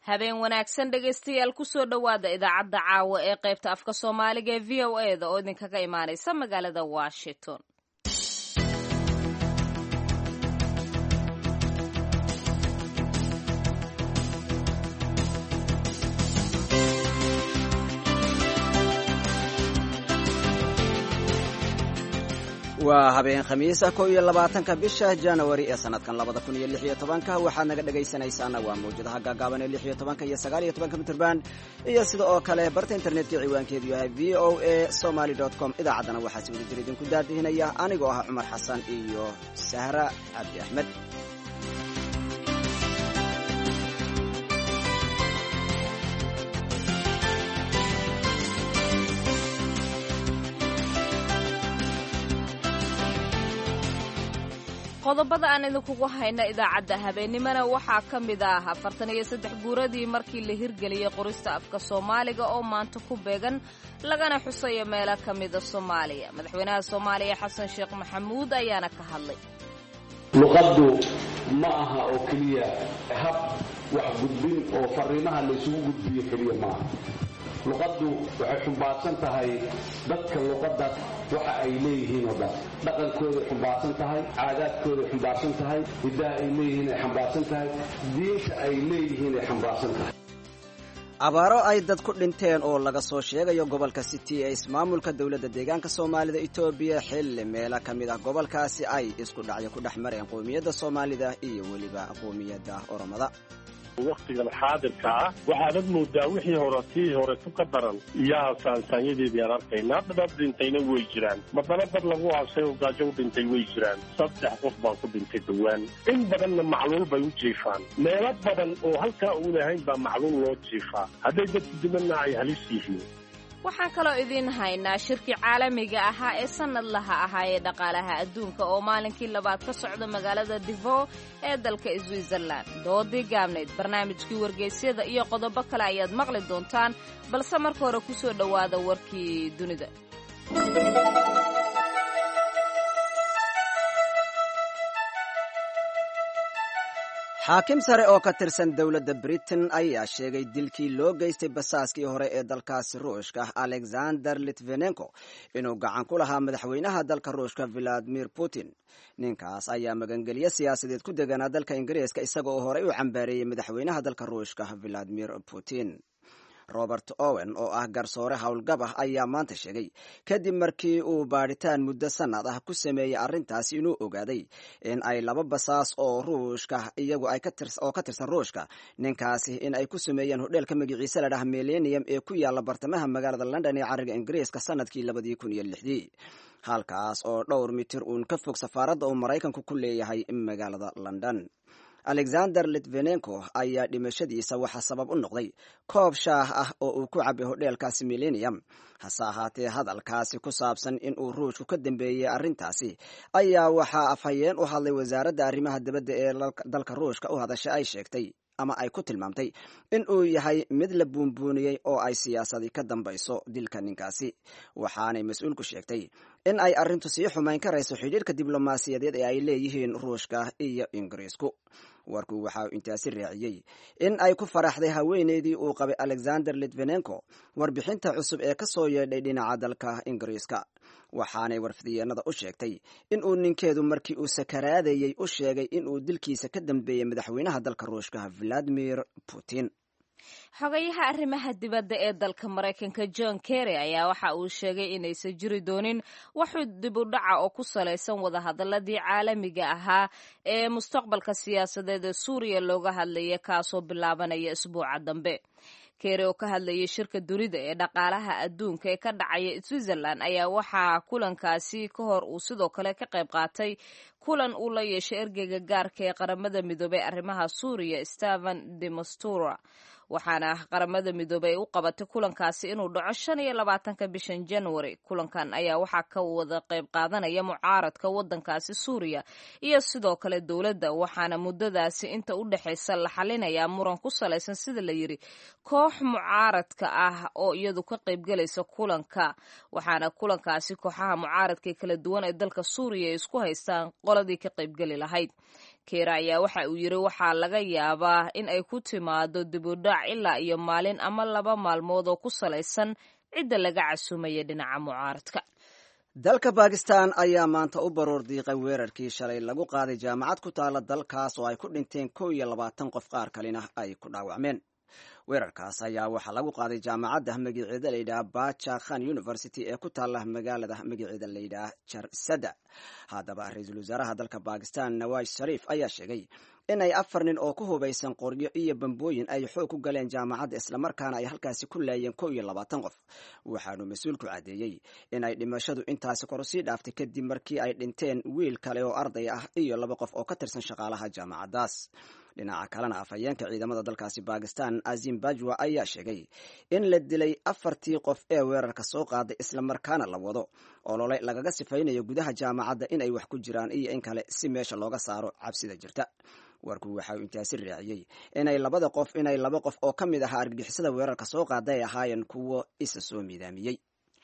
habeen wanaagsan dhegaystayaal kusoo dhowaada idaacadda caawa ee qaybta afka soomaaliga ee v o e da oo idinkaga imaanaysa magaalada washington waa habeen khamiisa kow iyo labaatanka bisha januari ee sanadkan labada kun iyo lix iyo tobanka waxaad naga dhegaysanaysaana waa mawjadaha gaagaaban ee lix iyo tobanka iyo sagaal iyo tobanka mitrband iyo sida oo kale barta internetka ciwaankeedu yahay v o a somaly com idaacaddana waxaa si wada jir idinku daadihinaya anigoo ah cumar xasan iyo sahra cabdi axmed qodobada aan idinkugu hayna idaacadda habeennimana waxaa ka mid ah afartan iyo saddex guuradii markii la hirgeliyey qorista afka soomaaliga oo maanta ku beegan lagana xusayo meelo ka mida soomaaliya madaxweynaha soomaaliya xasan sheekh maxamuud ayaana ka hadlay luqaddu ma aha oo keliya hab wax gudbin oo fariimaha laysugu gudbiyo keliya maaha luqaddu waxay xumbaarsan tahay dadka luqaddaas waxa ay leeyihiin oo dhan dhaqankooday xumbaarsan tahay caadaadkooday xumbaarsan tahay hiddaha ay leeyihiin ay xambaarsan tahay diinta ay leeyihiin ay xambaarsan tahay abaaro ay dad ku dhinteen oo laga soo sheegayo gobolka city ee ismaamulka dowladda deegaanka soomaalida etoobiya xilli meelo ka mid ah gobolkaasi ay isku dhacyo ku dhex mareen qowmiyadda soomaalida iyo weliba qowmiyadda oromada waktigan xaadirka ah waxaanad moodaa wixii hore tii horetu ka daran iyaha saansaanyadeedii aan arkaynaa dad dhintayna way jiraan madana dad lagu aasay oo gaajo u dhintay way jiraan saddex qof baan ku dhintay dhowaan in badanna macluul bay u jiifaan meelo badan oo halkaa uun ahayn baa macluul loo jiifaa hadday dadku dimanna ay halis yihiin waxaan kaloo idiin haynaa shirkii caalamiga ahaa ee sannadlaha ahaa ee dhaqaalaha adduunka oo maalinkii labaad ka socda magaalada divo ee dalka switzerland doodii gaabnayd barnaamijkii wargeysyada iyo qodobo kale ayaad maqli doontaan balse marka hore ku soo dhowaada warkii dunida xaakim sare oo ka tirsan dowladda britain ayaa sheegay dilkii loo geystay basaaskii hore ee dalkaasi ruushka alexander litvenenko inuu gacan ku lahaa madaxweynaha dalka ruushka valadimir putin ninkaas ayaa magangelyo siyaasadeed ku deganaa dalka ingiriiska isaga oo horey u cambaareeyey madaxweynaha dalka ruushka valadimir putin robert owen oo ah garsoore howlgab ah ayaa maanta sheegay kadib markii uu baadhitaan muddo sannad ah ku sameeyey arrintaas inuu ogaaday in ay laba basaas oo ruushka iyagu oo ka tirsan ruushka ninkaasi in ay ku sameeyeen hodheelka magaciise la dhah millennium ee ku yaalla bartamaha magaalada london ee cariga ingiriiska sannadkii labadii kun iyo lixdii halkaas oo dhowr mitir uun ka fog safaaradda uu maraykanku ku leeyahay magaalada london alexander litvenenko ayaa dhimashadiisa waxaa sabab u noqday koob shaah ah oo uu ku cabay hodheelkaasi millennium hase ahaatee hadalkaasi ku saabsan in uu ruushku ka dambeeyey arrintaasi ayaa waxaa afhayeen u hadlay wasaaradda arrimaha dibadda ee dalka ruushka u hadasha ay sheegtay ama ay ku tilmaamtay in uu yahay mid la buunbuuniyey oo ay siyaasadi ka dambayso dilka ninkaasi waxaanay mas-uulku sheegtay in ay arrintu sii xumayn karayso xidhiirka diblomaasiyadeed ee ay leeyihiin ruushka iyo ingiriisku warku waxa uu intaasi raaciyey in ay ku faraxday haweeneydii uu qabay alexander litvenenko warbixinta cusub ee ka soo yeedhay dhinaca dalka ingiriiska waxaanay warfidiyeenada u sheegtay in uu ninkeedu markii uu sakaraadayey u sheegay in uu dilkiisa ka dambeeyey madaxweynaha dalka ruushka valadimir putin xogayaha arrimaha dibadda ee dalka maraykanka john kerry ayaa waxa uu sheegay inaysan jiri doonin waxuu dib u dhaca oo ku salaysan wadahadaladii caalamiga ahaa ee mustaqbalka siyaasadeed ee suuriya looga hadlaya kaasoo bilaabanaya isbuuca dambe kery oo ka hadlayay shirka dunida ee dhaqaalaha adduunka ee ka dhacaya switzerland ayaa waxaa kulankaasi ka hor uu sidoo kale ka qayb qaatay kulan uu la yeeshay ergeyga gaarka ee qaramada midoobey arrimaha suuriya steven demastura waxaana qaramada midoobey ay u qabatay kulankaasi inuu dhaco shan iyo labaatanka bishan january kulankan ayaa waxaa ka wada qayb qaadanaya mucaaradka wadankaasi suuriya iyo sidoo kale dowladda waxaana muddadaasi inta u dhexaysa la xalinayaa muran ku salaysan sida la yidhi koox mucaaradka ah oo iyadu ka qaybgelaysa kulanka waxaana kulankaasi kooxaha mucaaradka kala duwan ee dalka suuriya ay isku haystaan qoladii ka qaybgeli lahayd keera ayaa waxa uu yidhi waxaa laga yaabaa in ay ku timaado dibudhac ilaa iyo maalin ama laba maalmood oo ku salaysan cidda laga casumaya dhinaca mucaaradka dalka bakistan ayaa maanta u baroor diiqay weerarkii shalay lagu qaaday jaamacad ku taala dalkaas oo ay ku dhinteen kow iyo labaatan qof qaar kalena ay ku dhaawacmeen weerarkaas ayaa waxaa lagu qaaday jaamacadda magaceeda layidhaha baja khan university ee ku taala magaalada magaceeda layidhaha jarsada haddaba ra-iisul wasaaraha dalka bakistan nawaz shariif ayaa sheegay in ay afar nin oo ku hubaysan qoryo iyo bambooyin ay xoog ku galeen jaamacadda islamarkaana ay halkaasi ku laayeen kow iyo labaatan qof waxaanu mas-uulku caddeeyey in ay dhimashadu intaasi kor usii dhaaftay kadib markii ay dhinteen wiil kale oo arday ah iyo laba qof oo ka tirsan shaqaalaha jaamacaddaas dhinaca kalena afhayeenka ciidamada dalkaasi bakistan azim bajwa ayaa sheegay in la dilay afartii qof ee weerarka soo qaaday islamarkaana la wado olole lagaga sifaynayo gudaha jaamacadda in ay wax ku jiraan iyo in kale si meesha looga saaro cabsida jirta warku waxa uu intaasi raaciyey inay labada qof inay laba qof oo ka mid ahaa argagixisada weerarka soo qaada ay ahaayeen kuwo isa soo miidaamiyey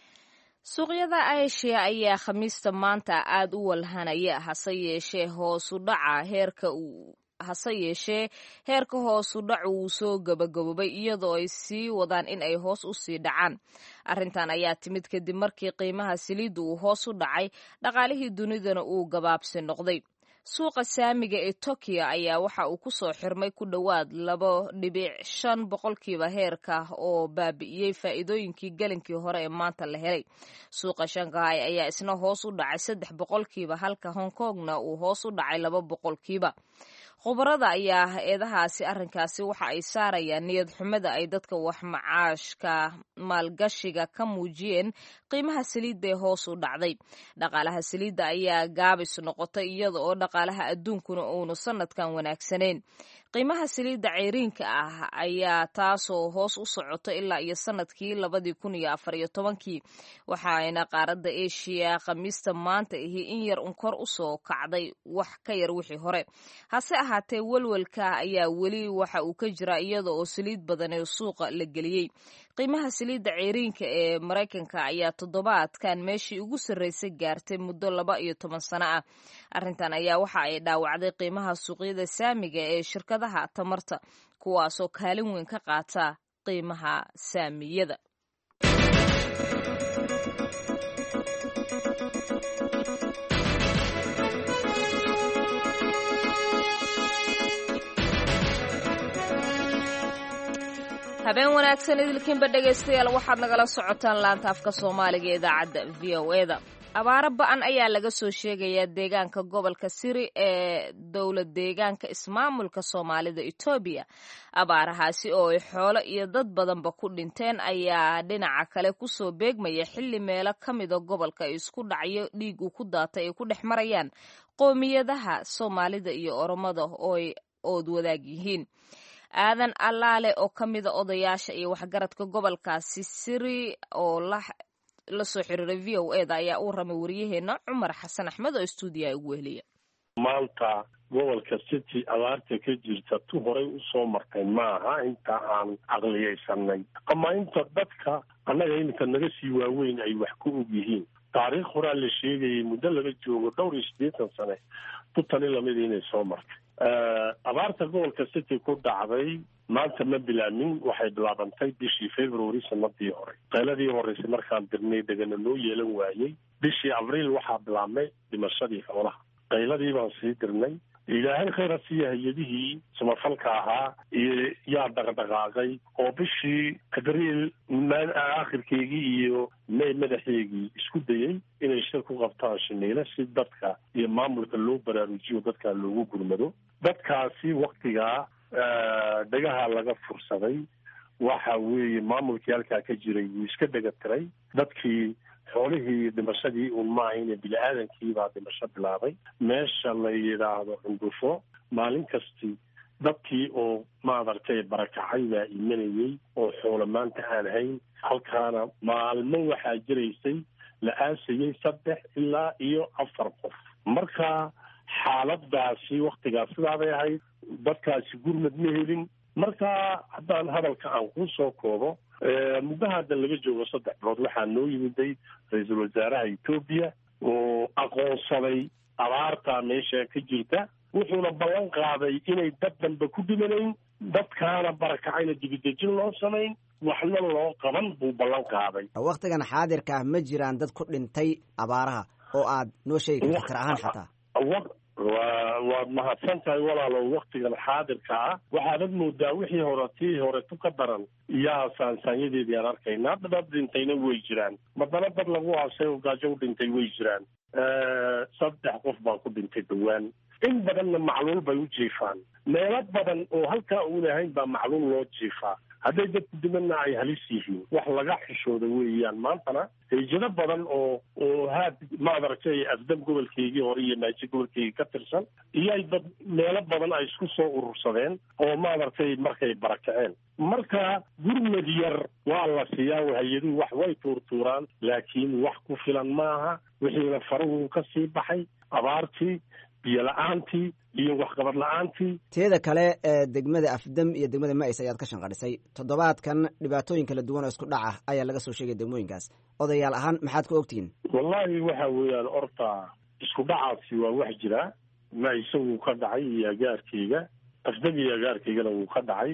suuqyada asia ayaa khamiista maanta aada u walhanaya hase yeeshee hoosu dhaca heerka hase yeeshee heerka hoosu dhacu wuu soo gabagaboobay iyadoo ay sii wadaan in ay hoos u sii dhacaan arrintan ayaa timid kadib markii qiimaha saliidda uu hoos u dhacay dhaqaalihii dunidana uu gabaabsi noqday suuqa saamiga ee tokiyo ayaa waxa uu ku soo xirmay ku dhowaad labo dhibic shan boqolkiiba heerka oo baabi'iyey faa'iidooyinkii gelinkii hore ee maanta la helay suuqa shanghai ayaa isna hoos u dhacay saddex boqolkiiba halka hong kongna uu hoos u dhacay laba boqolkiiba khubarada ayaa eedahaasi arrinkaasi waxa ay saarayaan niyad xumada ay dadka wax macaashka maalgashiga ka muujiyeen qiimaha saliidda ee hoos u dhacday dhaqaalaha saliidda ayaa gaabis noqotay iyada oo dhaqaalaha adduunkuna uunu sanadkan wanaagsanayn qiimaha saliidda ceyriinka ah ayaa taasoo hoos u socota ilaa iyo sanadkii labadii kun iyo afar iyo tobankii waxaayna qaaradda eshiya khamiista maanta ahi in yar un kor u soo kacday wax ka yar wixii hore hase ahaatee welwelka ayaa weli waxa uu ka jira iyada oo saliid badan ee suuqa la geliyey qiimaha saliidda ceyriinka ee maraykanka ayaa toddobaadkan meeshii ugu sarreysay gaartay muddo laba iyo toban sano ah arrintan ayaa waxa ay dhaawacday qiimaha suuqyada saamiga ee shirkadaha tamarta kuwaasoo kaalin weyn ka qaata qiimaha saamiyada habeen wanaagsan idilkiinba dhegaystayaal waxaad nagala socotaan laanta afka soomaaliga ee idaacadda v o e da abaaro ba-an ayaa laga soo sheegayaa deegaanka gobolka siri ee dowlad deegaanka ismaamulka soomaalida etoobiya abaarahaasi oo ay xoolo iyo dad badanba ku dhinteen ayaa dhinaca kale kusoo beegmaya xilli meelo ka mida gobolka ay isku dhacyo dhiig uu ku daatay ay ku dhex marayaan qoomiyadaha soomaalida iyo oromada oo ay ood wadaag yihiin aadan allaale oo ka mida odayaasha iyo waxgaradka gobolkaasi siri oo la soo xiriiray v o e da ayaa uu ramay waryaheena cumar xasan axmed oo stuudiyaha ugu weheliya maanta gobolka city abaarta ka jirta tu horay usoo martay maaha inta aan caqliyaysanay ama inta dadka annaga iminka naga sii waaweyn ay wax ku og yihiin taariikh horaa la sheegayay muddo laga joogo dhowr iyo siddeetan sane tutani lamida inay soo martay abaarta gobolka city ku dhacday maanta ma bilaamin waxay bilaabantay bishii february sanadii hore qayladii horeysay markaan dirnay degana loo yeelan waayey bishii abriil waxaa bilaabmay dhimashadii xoolaha qayladii baan sii dirnay ilaahay khayra siiya hay-adihii samafalka ahaa iyo yaa dhaqdhaqaaqay oo bishii abriil aakhirkeygii iyo may madaxeygii isku dayey inay shir ku qabtaan shiniile si dadka iyo maamulka loo baraarujiyo dadkaa loogu gurmado dadkaasi waktigaa dhagaha laga fursaday waxa weeye maamulkii halkaa ka jiray wuu iska dhega tiray dadkii xoolihii dhimashadii un maahayne bini-aadankii baa dhimasho bilaabay meesha la yidhaahdo cundufo maalin kasti dadkii oo maadartay barakacay baa imanayey oo xoolo maanta aan hayn halkaana maalmo waxaa jiraysay la aasayey saddex ilaa iyo afar qof marka xaaladaasi waktigaas sidaabay ahayd dadkaasi gurmad ma helin marka haddaan hadalka aan kuu soo koobo muddo hadda laga joogo saddex bilood waxaa noo yimiday ra-iisul wasaaraha etoobiya oo aqoonsaday abaartaa meesha ka jirta wuxuuna ballan qaaday inay dad dambe ku dhimanayn dadkaana barakacayna dibidejin loo samayn waxna loo qaban buu ballan qaaday wakhtigan xaadirka ah ma jiraan dad ku dhintay abaaraha oo aad noo sheegi karta tir ahaan xataa wa waad mahadsan tahay walaalo waktigan xaadirka ah waxaadad moodaa wixii hore tii horetu ka daran iyaa saansaanyadeedii aan arkaynaa dad dhintayna way jiraan madana dad lagu aasay oo gaajo u dhintay way jiraan saddex qof baa ku dhintay dhowaan in badanna macluul bay u jiifaan meelo badan oo halkaa uun ahayn baa macluul loo jiifaa hadday dadku dimanna ay halis yihiin wax laga xishooda weeyaan maantana heyjado badan oo oo haad maadaragtay afdam gobolkeygii hore iyo naaji gobolkeygii ka tirsan iyoay dad meelo badan ay isku soo urursadeen oo maadaragtay markay barakaceen marka gurmad yar waa la siiyaa hay-aduhu wax way tuurtuuraan laakiin wax ku filan maaha wixiina faruhu ka sii baxay abaartii biyo la-aantii iyo waxqabad la-aantii teeda kale ee degmada afdam iyo degmada ma-is ayaad ka shanqadhisay toddobaadkan dhibaatooyin kala duwan oo isku dhaca ayaa laga soo sheegay degmooyinkaas odayaal ahaan maxaad ku ogtihiin wallaahi waxa weeyaan horta isku dhacaasi waa wax jira ma-ise wuu ka dhacay iyo agaarkeyga afdam iyo agaarkeygana wuu ka dhacay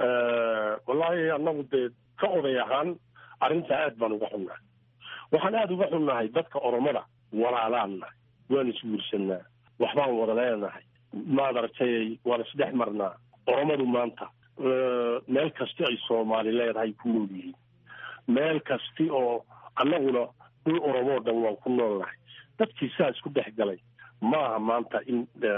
wallaahi annagu dee ka oday ahaan arrintaa aad baan uga xunnahay waxaan aada uga xunnahay dadka oromada walaalaan nahay waan isguursanaa waxbaan wada leenahay maadaragtay waan isdhex marnaa oromadu maanta meel kasti ay soomaali leedahay ku nool yihiin meel kasti oo annaguna dhul oromoo dhan waan ku noolnahay dadkii saa isku dhex galay maaha maanta in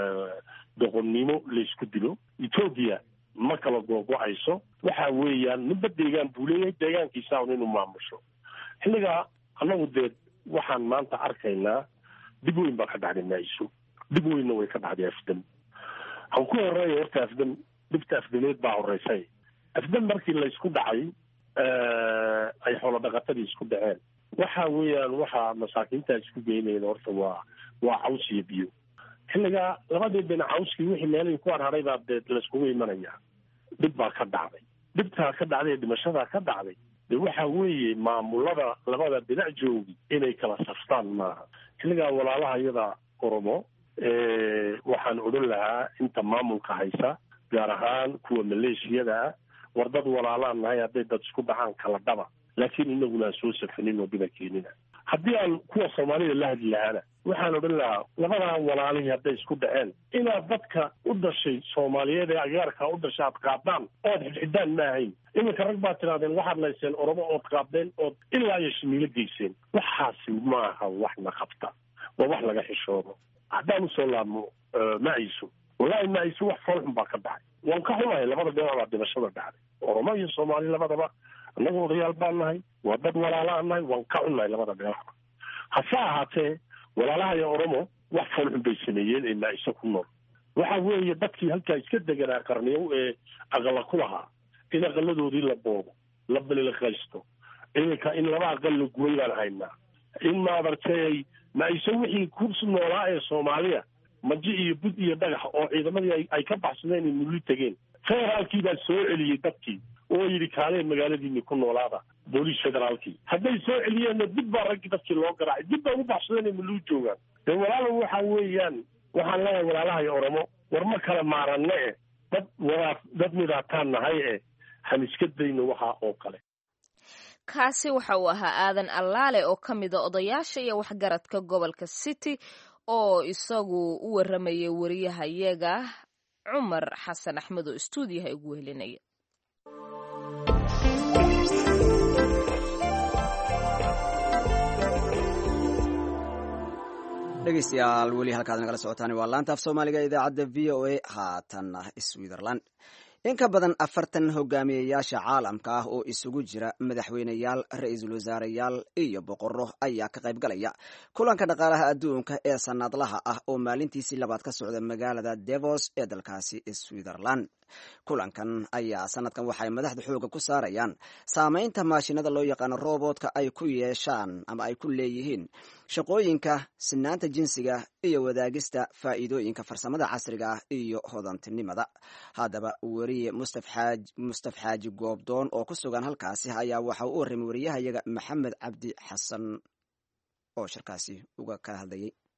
doqonnimo laysku dilo etoobiya ma kala googo-ayso waxa weeyaan ninba deegaan buu leeyahay deegaankiisa un inuu maamusho xilligaa annagu dee waxaan maanta arkaynaa dib weyn baa ka dhacday maayiso dib weynna way ka dhacday afdam han ku horeeya horta afdam dhibta afdameed baa horeysay afdam markii laysku dhacay ay xoolo dhaqatadii isku dhaceen waxa weeyaan waxaa masaakiinta isku geynayeen horta waa waa caws iyo biyo xilligaa labadii dhinac cawskii wixii meelihii ku harharay baa dee layskugu imanayaa dhib baa ka dhacday dhibtaa ka dhacday dhimashadaa ka dhacday de waxa weeye maamulada labada dhinac joogi inay kala saftaan maaha xilligaa walaalaha iyada oromo waxaan odhan lahaa inta maamulka haysa gaar ahaan kuwa maleeshiyada ah war dad walaalaan nahay hadday dad isku dhacaan kala dhaba laakiin inaguna aan soo safanin oo dhiba keenina haddii aan kuwa soomaalida la hadli lahaana waxaan odhan lahaa labadaa walaalihii hadday isku dhaceen inaad dadka u dhashay soomaaliyeed ee agaarka u dhashay aad qaadaan ood xidxidaan ma ahayn iminka rag baad tidhahdeen waxaad layseen oromo ood qaadeen ood ilaa iyo shimiilo geyseen waxaasi maaha waxna qabta waa wax laga xishoodo haddaan usoo laabmo ma-iso wallahi ma-iso wax foolxun baa ka dhacay waan ka xunahay labada dhinac baa dhimashada dhacday oromo iyo soomaali labadaba annagu odayaal baan nahay waa dad walaalaan nahay waan ka xunnahay labada dhinacba hase ahaatee walaalaha iyo oromo wax foolxun bay sameeyeen ee ma-iso ku nool waxa weeye dadkii halkaa iska deganaa qarniyow ee aqala ku lahaa in aqaladoodii la boobo la balilaqaysto iminka in laba aqal la guray baan haynaa in maadartay ma-iso wixii ku noolaa ee soomaaliya maji iyo bud iyo dhagax oo ciidamadii ay ka baxsadeen ay mulli tegeen federaalkii baa soo celiyey dadkii oo yidhi kaalee magaaladiini ku noolaada booliis federaalkii hadday soo celiyeenna dib baa raggii dadkii loo garaacay dib baa ugu baxsadeen ay muluu joogaan dee walaalo waxa weeyaan waxaan leeyahay walaalaha iyo oromo war ma kala maaranne eh dad wadaa dad midaataan nahay eh han iska dayno waxaa oo kale kaasi waxa uu ahaa aadan allaale oo ka mida odayaasha iyo waxgaradka gobolka city oo isagu u waramayay wariyahayaga cumar xasan axmed oo stuudiyaha ugu wehelinaya dhegeystayaal weli halkaad nagala socotaan waa laanta af soomaaliga idaacadda v o a haatanna switzerland in ka badan afartan hogaamiyeyaasha caalamka ah oo isugu jira madaxweyneyaal ra-iisul wasaareyaal iyo boqorro ayaa ka qayb galaya kulanka dhaqaalaha adduunka ee sanadlaha ah oo maalintiisii labaad ka socda magaalada devos ee dalkaasi switzerland kulankan ayaa sanadkan waxay madaxda xooga ku saarayaan saameynta maashinada loo yaqaano robotka ay ku yeeshaan ama ay ku leeyihiin shaqooyinka sinaanta jinsiga iyo wadaagista faa'iidooyinka farsamada casriga ah iyo hodantinimada haddaba weriye mustaf xaaji goobdoon oo ku sugan halkaasi ayaa waxa u warramay wariyahayaga maxamed cabdi xasan oo shirkaasi uga kala hadlayay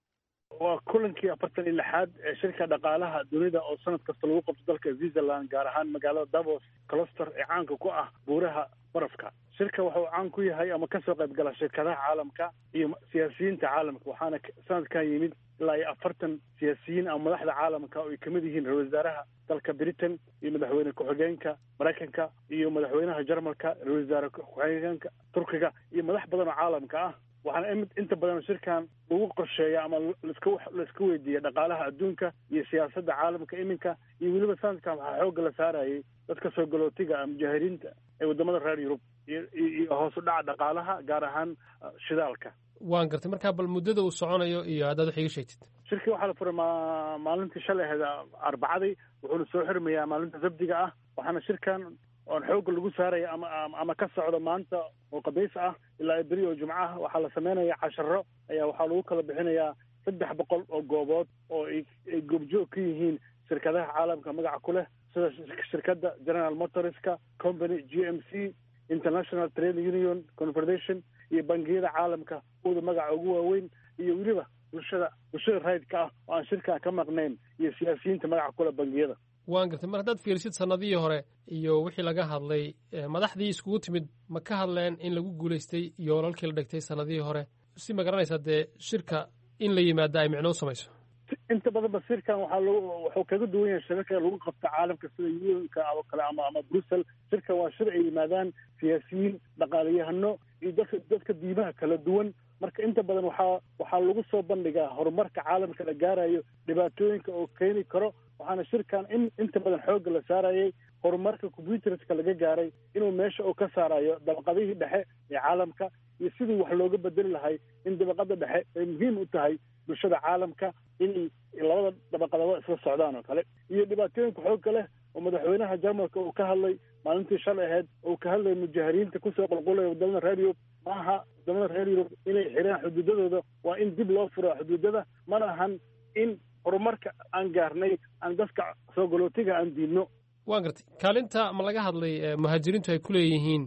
waa kulankii afartan iyo lixaad ee shirka dhaqaalaha dunida oo sanad kasta lagu qabto dalka switzerland gaar ahaan magaalada davos closter ee caanka ku ah buuraha barafka shirka wuxuu caan ku yahay ama kasoo qayb gala shirkadaha caalamka iyo siyaasiyiinta caalamka waxaana sanadkan yimid ilaa iyo afartan siyaasiyiin ama madaxda caalamka oo ay kamid yihiin ra-isul wasaaraha dalka britain iyo madaxweyne ku-xigeenka maraykanka iyo madaxweynaha jarmalka ra-isul wasaare ku-xigeenka turkiga iyo madax badan oo caalamka ah waxaana inta badan shirkan lagu qorsheeya ama laska laiska weydiiya dhaqaalaha adduunka iyo siyaasadda caalamka iminka iyo weliba sanadkan waxaa xoogga la saarayay dadka soo galootiga ah mujaahiriinta ee wadamada reer yurub iyo hoos u dhaca dhaqaalaha gaar ahaan shidaalka waan gartay markaa bal muddada uu soconayo iyo haddaad wax iga sheegtid shirkii waxaa la furay ma maalintii shalay ahayd arbacadii wuxuuna soo xirmayaa maalinta sabdiga ah waxaana shirkan oon xoogga lagu saaraya ama ama ka socdo maanta oo qabiis ah ilaa beri oo jumco ah waxaa la sameynaya casharo ayaa waxaa lagu kala bixinayaa saddex boqol oo goobood oo ay goobjoog ka yihiin shirkadaha caalamka magaca ku leh sida shirkadda general motorska company g m c international trade union confederation iyo bangiyada caalamka uda magaca ugu waaweyn iyo weliba bulshada bulshada raydka ah oo aan shirkan ka maqnayn iyo siyaasiyiinta magaca kule bangiyada waan gartay mar haddaad fiirsid sanadihii hore iyo wixii laga hadlay madaxdii iskugu timid ma ka hadleen in lagu guulaystay yoolalkii la dhigtay sanadihii hore si ma garanaysaa dee shirka in la yimaada ay micno u samayso inta badanba shirkan waxaa lagu wuxuu kaga duwan yahay shirarka lagu qabta caalamka sida unka oo kale ama ama brussel shirkan waa shir ay yimaadaan siyaasiyiin dhaqaaliyahano iyo dadka dadka diimaha kala duwan marka inta badan waxaa waxaa lagu soo bandhigaa horumarka caalamka la gaarayo dhibaatooyinka oo keeni karo waxaana shirkan in inta badan xoogga la saarayay horumarka computerska laga gaaray inuu meesha uu ka saarayo dabaqadihii dhexe ee caalamka iyo sidii wax looga bedeli lahay in dabaqada dhexe ay muhiim u tahay bulshada caalamka inay labada dabaqadood isla socdaan oo kale iyo dhibaatooyinka xoogga leh oo madaxweynaha jarmalka uu ka hadlay maalintii shalay ahayd oo ka hadlaya mujaahiriinta kusoo qulqulaya wadamada reer yurub maaha wadamada reer yurub inay xiraan xuduudadooda waa in dib loo furo xuduudada mana ahan in horumarka aan gaarnay aan dadka soo galootiga aan diidno waan gartay kaalinta ma laga hadlay muhaajiriintu ay ku leeyihiin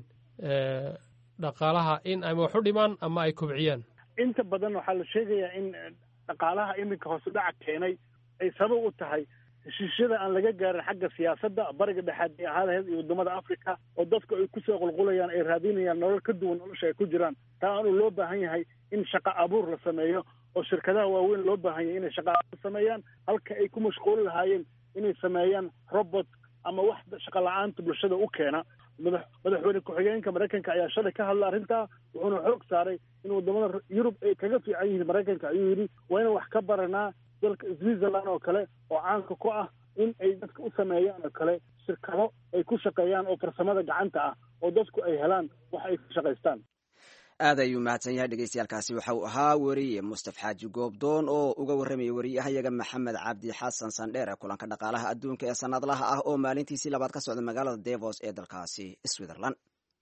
dhaqaalaha in ama wax u dhimaan ama ay kobciyaan inta badan waxaa la sheegayaa in dhaqaalaha iminka hoosu dhaca keenay ay sabab u tahay heshiisyada aan laga gaarin xagga siyaasadda bariga dhexaad ee ahaadaheed iyo wadamada africa oo dadku ay kusoo qulqulayaan ay raadinayaan nolol ka duwan nolosha ay ku jiraan taa anuu loo baahan yahay in shaqa abuur la sameeyo oo shirkadaha waaweyn loo baahan yahay inay shaqa abuur sameeyaan halka ay ku mashquuli lahaayeen inay sameeyaan robot ama wax shaqa la-aanta bulshada u keena madax madaxweyne ku-xigeenka maraykanka ayaa shalay ka hadla arrintaa wuxuuna xoog saaray in wadamada yurub ay kaga fiican yihiin maraykanka ayuu yidhi waa inaan wax ka baranaa dalka switzerland oo kale oo caanka ku ah in ay dadka u sameeyaan oo kale shirkado ay ku shaqeeyaan oo farsamada gacanta ah oo dadku ay helaan wax ay ku shaqaystaan aad ayuu mahadsan yahay dhegeystayaaalkaasi waxa uu ahaa weriye mustaf xaaji goobdoon oo uga warramayay wariyahayaga maxamed cabdi xasan sandheer ee kulanka dhaqaalaha adduunka ee sanadlaha ah oo maalintiisii labaad ka socda magaalada devos ee dalkaasi switzerland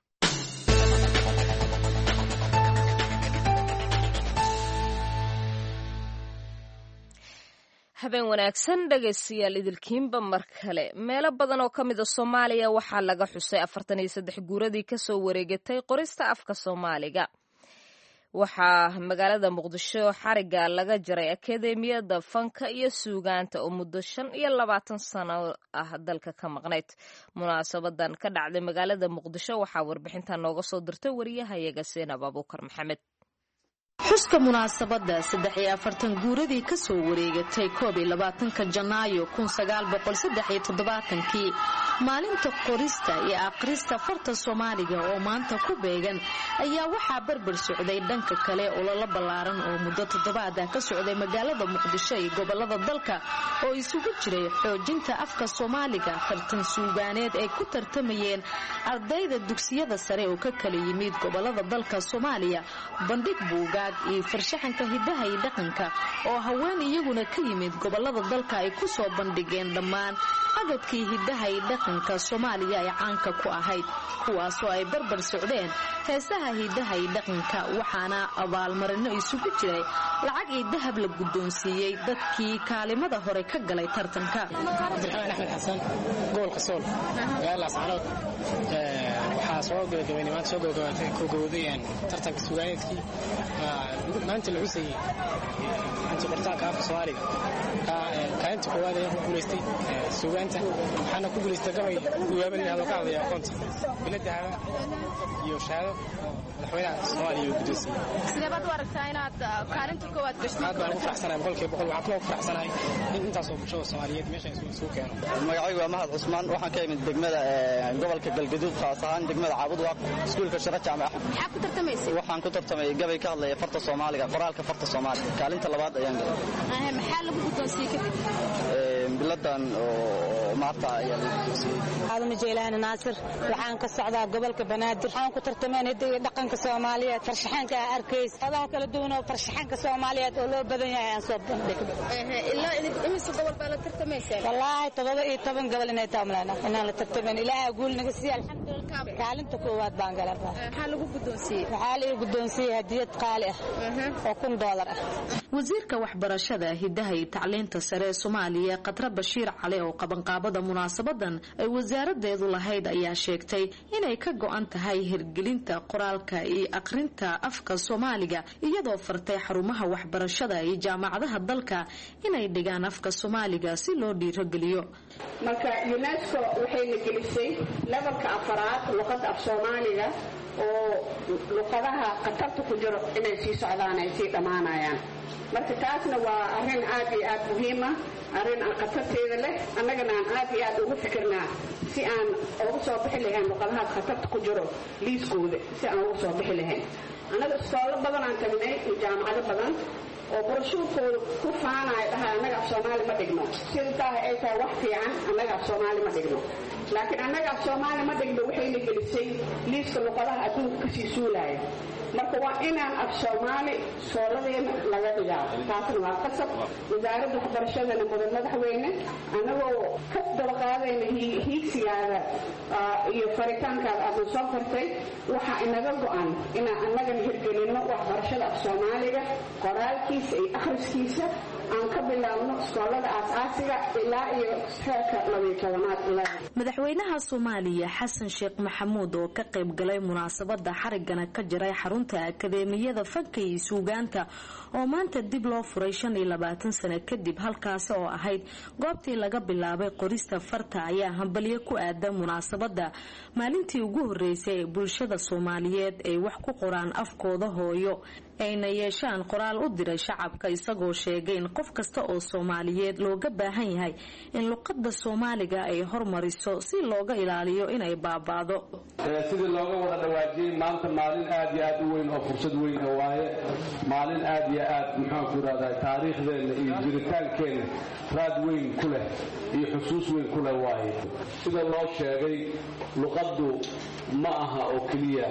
habeen wanaagsan dhegaystayaal idilkiinba mar kale meelo badan oo ka mid a soomaaliya waxaa laga xusay afartan iyo saddex guuradii kasoo wareegatay qorista afka soomaaliga waxaa magaalada muqdisho xariga laga jaray akademiyada fanka iyo suugaanta oo muddo shan iyo labaatan sano ah dalka ka maqnayd munaasabadan ka dhacday magaalada muqdisho waxaa warbixinta nooga soo dirtay wariyahayaga seenab abuukar maxamed xuska munaasabadda saddex iyo afartan guuradii ka soo wareegatay koob iyo labaatanka janaayo kun sagaal boqol saddex iyo toddobaatankii maalinta qorista iyo akhrista farta soomaaliga oo maanta ku beegan ayaa waxaa barbar socday dhanka kale ololo ballaaran oo muddo toddobaad ah ka socday magaalada muqdisho iyo gobolada dalka oo isugu jiray xoojinta afka soomaaliga tartan suugaaneed ay ku tartamayeen ardayda dugsiyada sare oo ka kala yimid gobolada dalka soomaaliya bandhig buugaag iyo farshaxanka hidaha iyo dhaqanka oo haween iyaguna ka yimid gobolada dalka ay ku soo bandhigeen dhammaan agabkii hidaha iyo dhaqanka soomaaliya ay caanka ku ahayd kuwaasoo ay barbar socdeen heesaha hidaha iyo dhaqanka waxaana abaalmarino isugu jiray lacag iyo dahab la guddoonsiiyey dadkii kaalimada hore ka galay tartanka cabdiraxmaan axmed xasan gobolka sool magaalada ascaanood waxaa soo gabagabaynay maanta soo gabagabaatay kogowday tartanka sugaaneedkii maanta la xusayey imtixaankii qoritaanka afka soomaaliga kaalinta koowaad ayaan ku guulaystay suugaanta waxaana ku guulaystay gabay guwaaba layihahdo ka hadlaya aqoonta bilo dahaba iyo shahaado madaxweynaha soomaaliya uu guddoonsiiyey sidee baad u aragtaa inaad kaalinta koowaad gashay aad baan ugu faraxsanahay boqolkiiba boqol waxaan kaloo ku faraxsanahay in intaasoo bulshada soomaaliyeed meesha isugu keeno magacaygu waa mahad cusmaan waxaan ka imid degmada gobolka galgaduud khaas ahaan degmada caabudwaaq iskuulka shara jaamac maxaa ku tartamaysay waxaan ku tartamay gabay ka hadlaya farta soomaaliga qoraalka farta soomaaliga kaalinta labaad ayaan galay maxaa lagu guddoonsiiyey kadib biladan oo maarta ayaa lagu guddoonsiiyey aadama jeylaani naasir waxaan ka socdaa gobolka banaadir waxaan ku tartameen hiddiga dhaqanka soomaaliyeed farshaxanka aa arkays odaha kala duwan oo farshaxanka soomaaliyeed oo loo badan yahay aan soo bandhigno ilaa imise gobol baa la tartamayseen wallaahi todoba iyo toban gobol inay taamleena inaan la tartamayn ilaaha guul naga siiya alxamdulillah kaalinta koowaad baan galaba maxaa lagu guddoonsiiyey waxaa lagu guddoonsiiyey hadiyad qaali ah oo kun doolar ah wasiirka waxbarashada hidaha iyo tacliinta sare ee soomaaliya khatre bashiir cali oo qabanqaabada munaasabadan ay wasaaradeedu lahayd ayaa sheegtay inay ka go-an tahay hirgelinta qoraalka iyo aqrinta afka soomaaliga iyadoo fartay xarumaha waxbarashada iyo jaamacadaha dalka inay dhigaan afka soomaaliga si loo dhiirogeliyo marka unesco waxayna gelisay lebalka afaraad luqadda af soomaaliga oo luqadaha khatarta ku jiro inay sii socdaan ay sii dhammaanayaan marka taasna waa arrin aad iyo aad muhiima arrin aan khatarteeda leh annagana aan aad iyo aad ugu fikirnaa si aan ugu soo bixi lahayn luqadahaas khatarta ku jiro liiskooda si aan ugu soo bixi lahayn annaga iskoollo badan aan tagnay iyo jaamacado badan oo barashuurkooda ku faanaya dhaha annaga af soomaali ma dhigno sida tahay ay tahay wax fiican annaga af soomaali ma dhigno laakiin annaga af soomaali ma dhigno waxayna gelisay liiska luqadaha adduunka kasii suulaya marka waa inaan af soomaali sooladeena laga dhigaa taasna waa qasab wasaaradda waxbarashadana mudan madaxweyne annagoo ka dabaqaadayna hiigsigaada iyo faritaankaada aadna soo fartay waxaa inaga go-an inaan annagana hirgelinno waxbarashada af soomaaliga qoraalkiisa iyo akhriskiisa aan ka bilaabno iskoolada aas-aasiga ilaa iyo heerka labiyo tobanaad madaxweynaha soomaaliya xasan sheekh maxamuud oo ka qayb galay munaasabada xarigana ka jiray xarunta akadeemiyada fanka iyo suugaanta oo maanta dib loo furay shan iyo labaatan sano kadib halkaasi oo ahayd goobtii laga bilaabay qorista farta ayaa hambalyo ku aadan munaasabada maalintii ugu horeysay ee bulshada soomaaliyeed ay wax ku qoraan afkooda hooyo ayna yeeshaan qoraal u diray shacabka isagoo sheegay in qof kasta oo soomaaliyeed looga baahan yahay in luqadda soomaaliga ay hormariso si looga ilaaliyo inay baaba'do sidii looga wada dhawaajiyey maanta maalin aad iyo aad u weyn oo fursad weyn oo waaye maalin aad iyo aad muxaanku irahdaa taariikhdeenna iyo jiritaankeenna raad weyn ku leh iyo xusuus weyn ku leh waaye sida loo sheegay luqaddu ma aha oo keliya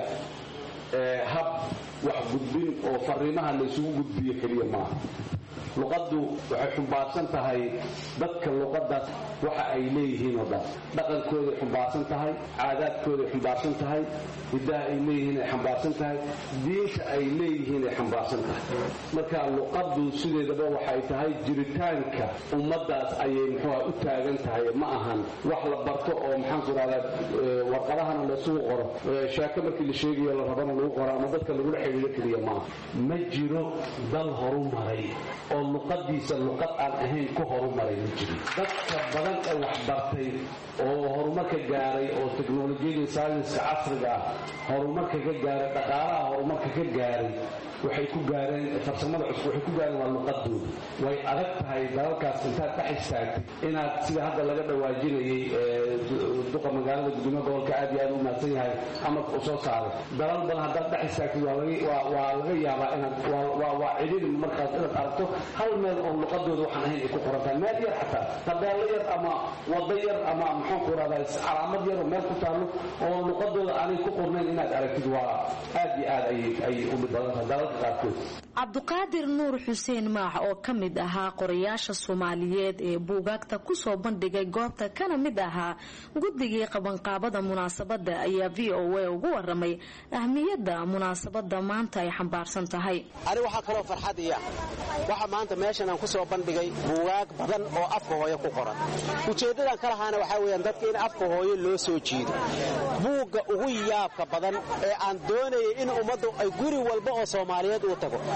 hab wax gudbin oo fariimaha laysugu gudbiyo keliya maaha luqaddu waxay xumbaarsan tahay dadka luqadaas waxa ay leeyihiin oo dhan dhaqankooday xumbaarsan tahay caadaadkooday xumbaarsan tahay hiddaha ay leeyihiin ay xambaarsan tahay diinta ay leeyihiin ay xambaarsan tahay marka luqaddu sideedaba waxay tahay jiritaanka ummaddaas ayay muxuuha u taagan tahay ma ahan wax la barto oo maxaanku rahdaa warqadahana laysugu qoro sheeko markii la sheegayo la rabana lagu qoro ama dadka lagula xidhiidho keliya maaha ma jiro dal horu maray oo luqadiisa luqad aan ahayn ku horumaray ma jirin dadka badan ee wax bartay oo horumarka gaaray oo teknolojiyada saynska casriga ah horumarka ka gaaray dhaqaalaha horumarka ka gaaray waxay ku gaareen farsamada cusub waxay ku gaareen waa luqadooda way adag tahay dalalkaas intaad dhex istaagtay inaad sida hadda laga dhawaajinayay duqa magaalada gudoomiya gobolka aad iyo aad u mahadsan yahay amarka uu soo saaray dalal badan haddaad dhex istaagtay waa laga yaabaa inaad waa cidhiri markaas inaad aragto hal meel oo luqadooda waxaan ahayn ay ku qoran tahay meel yar xataa tabeelo yar ama wado yar ama maxaanku rahdaa calaamad yar oo meel ku taallo oo luqadooda aanay ku qornayn inaad aragtid waa aad iyo aad ayay u dhib badan tahay dalalka qaarkood cabduqaadir nuur xuseen maax oo ka mid ahaa qorayaasha soomaaliyeed ee buugaagta kusoo bandhigay goobta kana mid ahaa guddigii qabanqaabada munaasabada ayaa v o a ugu waramay ahmiyadda munaasabada maanta ay xambaarsan tahay ani waxaa kaloo farxad iya waxa maanta meeshan aan ku soo bandhigay buugaag badan oo afka hooyo ku qoran ujeeddadan ka lahaana waxaa weyaan dadka in afka hooyo loo soo jiido buugga ugu yaabka badan ee aan doonayay in ummaddu ay guri walba oo soomaaliyeed uu tago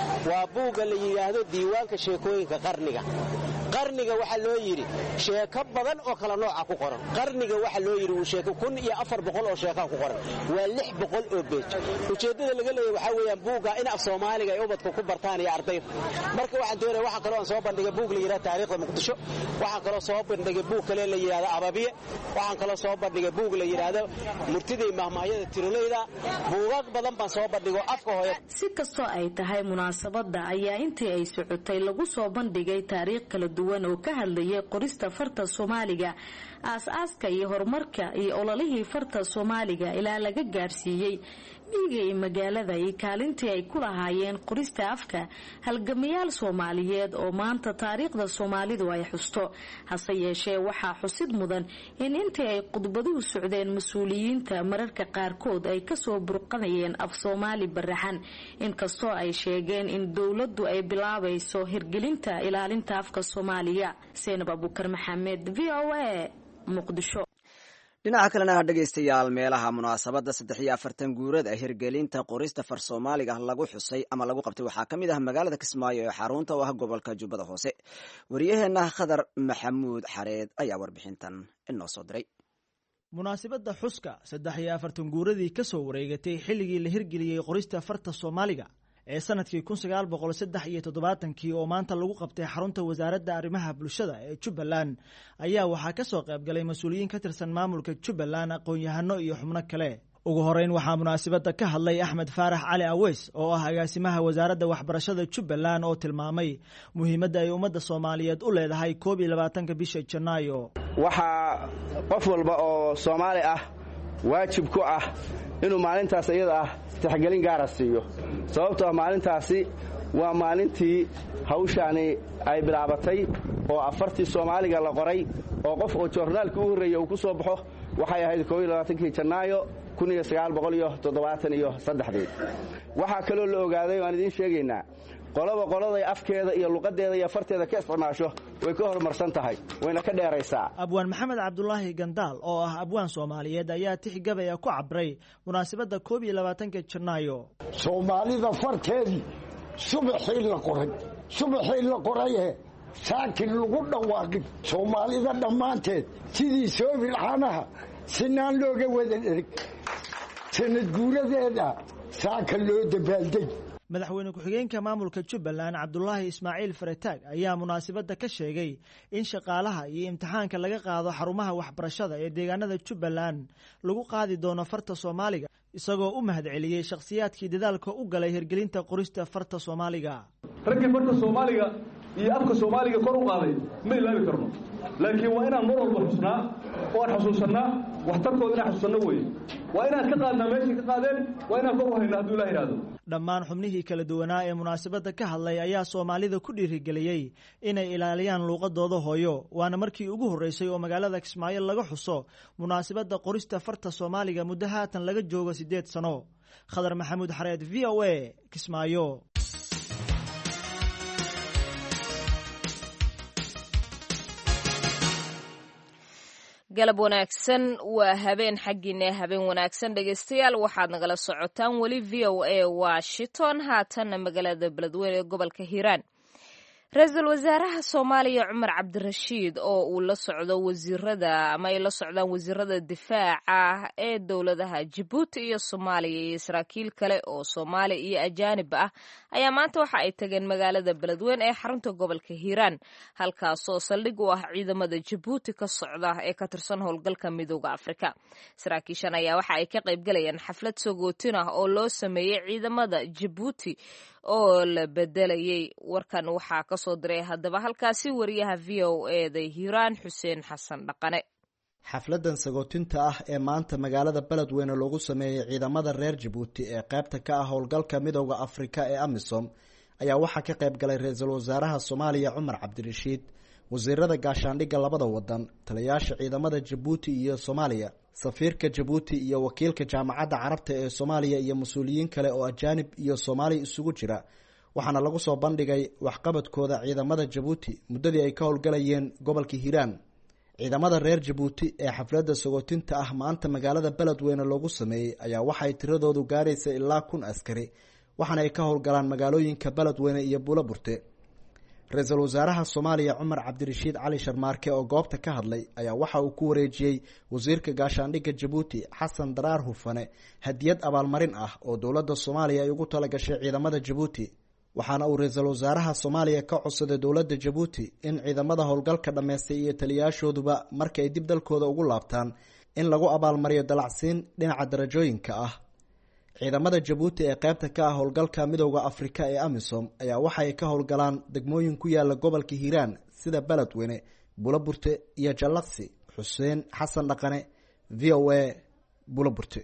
waa buugga la yidhaahdo diiwaanka sheekooyinka qarniga qarniga waxaa loo yidhi sheeko badan oo kala nooca ku qoran qarniga waxaa loo yidhi sheeko kun iyo afar boqol oo sheekaa ku qoran waa lix boqol oo beej ujeeddada laga leeyahy waxaa weeyaan buugga in af soomaaliga ay ubadka ku bartaan iyo ardayda marka waxaan doonaya waxaa kaloo aan soo bandhigay buug la yidhahdo taariikhda muqdisho waxaan kaloo soo bandhigay buug kale la yidhahdo ababiye waxaan kaloo soo bandhigay buug la yidhaahdo murtiday mahmaahyada tiroleyda buugaag badan baan soo bandhigo afka hooya si kastoo ay tahay munaasabadda ayaa intii ay socotay lagu soo bandhigay taariikh kala duwan oo ka hadlayay qorista farta soomaaliga aas-aaska iyo horumarka iyo ololihii farta soomaaliga ilaa laga gaarsiiyey miyiga iyo magaalada iyo kaalintii ay ku lahaayeen qorista afka halgamayaal soomaaliyeed oo maanta taariikhda soomaalidu ay xusto hase yeeshee waxaa xusid mudan in intii ay khudbaduhu socdeen mas-uuliyiinta mararka qaarkood ay kasoo burqanayeen af soomaali baraxan inkastoo ay sheegeen in dowladdu ay bilaabayso hirgelinta ilaalinta afka soomaaliya seenab abukar maxamed v o a muqdisho dhinaca kalena ha dhegaystayaal meelaha munaasabadda saddex iyo afartan guurada hirgelinta qorista far soomaaliga lagu xusay ama lagu qabtay waxaa ka mid ah magaalada kismaayo ee xarunta u ah gobolka jubbada hoose waryaheena khadar maxamuud xareed ayaa warbixintan inoo soo diray munaasabadda xuska saddex iyo afartan guuradii ka soo wareegatay xilligii la hirgeliyey qorista farta soomaaliga ee sanadkii kun sagaal boqol saddex iyo toddobaatankii oo maanta lagu qabtay xarunta wasaaradda arrimaha bulshada ee jubbaland ayaa waxaa ka soo qayb galay mas-uuliyiin ka tirsan maamulka jubbaland aqoon-yahano iyo xubno kale ugu horeyn waxaa munaasabadda ka hadlay axmed faarax cali aweys oo ah agaasimaha wasaaradda waxbarashada jubbaland oo tilmaamay muhiimadda ay ummadda soomaaliyeed u leedahay koob iyo labaatanka bisha janaayo waxaa qof walba oo soomaali ah waajib ku ah inuu maalintaas iyada ah tixgelin gaara siiyo sababtoo ah maalintaasi waa maalintii hawshaani ay bilaabatay oo afartii soomaaliga la qoray oo qof oo joornaalkii u horreeya uu ku soo baxo waxay ahayd kii janaayo iyo saddexdii waxaa kaloo la ogaaday waan idiin sheegaynaa qolaba qoladay afkeeda iyo luqadeeda iyo farteeda ka isticmaasho way ka horumarsan tahay wayna ka dheeraysaa abwaan maxamed cabdulaahi gandaal oo ah abwaan soomaaliyeed ayaa tix gabaya ku cabray munaasabadda koob iyo labaatanka janaayo soomaalida farteedii subaxii la qoray subaxii la qoraye saakin lagu dhawaaqin soomaalida dhammaanteed sidii soobilxanaha sinaan looga wada dhereg sanad guuradeeda saaka loo dabaaldeg madaxweyne ku-xigeenka maamulka jubbaland cabdulaahi ismaaciil farataag ayaa munaasabadda ka sheegay in shaqaalaha iyo imtixaanka laga qaado xarumaha waxbarashada ee deegaanada jubbaland lagu qaadi doono farta soomaaliga isagoo u mahadceliyey shakhsiyaadkii dadaalka u galay hirgelinta qorista farta soomaaliga raggii farta soomaaliga iyo afka soomaaliga kor u qaaday ma ilaabi karno laakiin waa inaan mar walba xusnaa oo aan xusuusannaa waxtarkooda inaan xusuusanno weye waa inaan ka qaadnaa meeshay ka qaadeen waa inaan kor u haynaa hadduu ilah yidhahdo dhammaan xubnihii kala duwanaa ee munaasabadda ka hadlay ayaa soomaalida ku dhiirigeliyey inay ilaaliyaan luuqadooda hooyo waana markii ugu horreysay oo magaalada kismaayo laga xuso munaasabadda qorista farta soomaaliga muddo haatan laga joogo siddeed sano khadar maxamuud xareed v o a kismaayo galab wanaagsan waa habeen xaggiina habeen wanaagsan dhegaystayaal waxaad nagala socotaan weli v o a washington haatanna magaalada beledweyne ee gobolka hiiraan ra-iisul wasaaraha soomaaliya cumar cabdirashiid oo uu la socdo wasiirada ama ay la socdaan wasiirada difaaca ee dowladaha jabuuti iyo soomaaliya iyo saraakiil kale oo soomaali iyo ajaanib ah ayaa maanta waxa ay tageen magaalada beledweyne ee xarunta gobolka hiiraan halkaasoo saldhig u ah ciidamada jabuuti ka socda ee ka tirsan howlgalka midooda afrika saraakiishan ayaa waxa ay ka qaybgalayaan xaflad sogootin ah oo loo sameeyey ciidamada jabuuti oo la bedelayay warkan waxaa kasoo diray haddaba halkaasi wariyaha v o eda hiiraan xuseen xasan dhaqane xafladan sagootinta ah ee maanta magaalada beledweyne loogu sameeyey ciidamada reer jabuuti ee qaybta ka ah howlgalka midooda afrika ee amisom ayaa waxaa ka qayb galay ra-iisul wasaaraha soomaaliya cumar cabdirashiid wasiirada gaashaandhigga labada wadan taliyayaasha ciidamada jabuuti iyo soomaaliya safiirka jabuuti iyo wakiilka jaamacadda carabta ee soomaaliya iyo mas-uuliyiin kale oo ajaanib iyo soomaali isugu jira waxaana lagu soo bandhigay waxqabadkooda ciidamada jabuuti muddadii ay ka howlgalayeen gobolka hiiraan ciidamada reer jabuuti ee xafladda sagootinta ah maanta magaalada beledweyne loogu sameeyey ayaa waxay tiradoodu gaaraysa ilaa kun askari waxaana ay ka howlgalaan magaalooyinka beledweyne iyo buuloburte ra-iisul wasaaraha soomaaliya cumar cabdirashiid cali sharmaarke oo goobta ka hadlay ayaa waxa uu ku wareejiyey wasiirka gaashaandhigga jabuuti xasan daraar hufane hadiyad abaalmarin ah oo dowladda soomaaliya ay ugu talagashay ciidamada jabuuti waxaana uu ra-iisul wasaaraha soomaaliya ka codsaday dowladda jabuuti in ciidamada howlgalka dhammaystay iyo taliyayaashooduba marka ay dib dalkooda ugu laabtaan in lagu abaalmariyo dalacsiin dhinaca darajooyinka ah ciidamada jabuuti ee qaybta ka ah howlgalka midowda afrika ee amisom ayaa waxa ay ka howlgalaan degmooyin ku yaala gobolka hiiraan sida beledweyne buloburte iyo jallaqsi xuseen xasan dhaqane v o a buloburte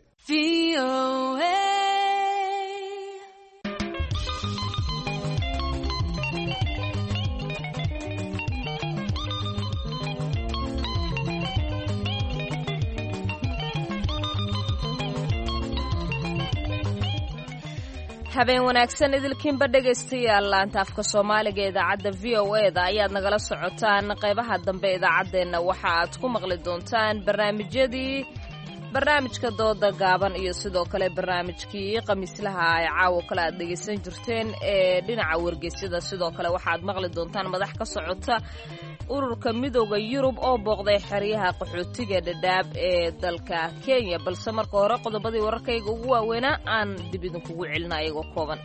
habeen wanaagsan idilkiinba dhegaystayaal laanta afka soomaaliga ee idaacadda v o e da ayaad nagala socotaan qaybaha dambe idaacaddeenna waxa aad ku maqli doontaan barnaamijyadii barnaamijka dooda gaaban iyo sidoo kale barnaamijkii khamiislaha ay caawo kale aad dhegaysan jirteen ee dhinaca wargeysyada sidoo kale waxaad maqli doontaan madax ka socota ururka midooda yurub oo booqday xeryaha qaxootiga dhadhaab ee dalka kenya balse marka hore qodobadii wararkayga ugu waaweynaa aan dib idinkugu celina iyagoo kooban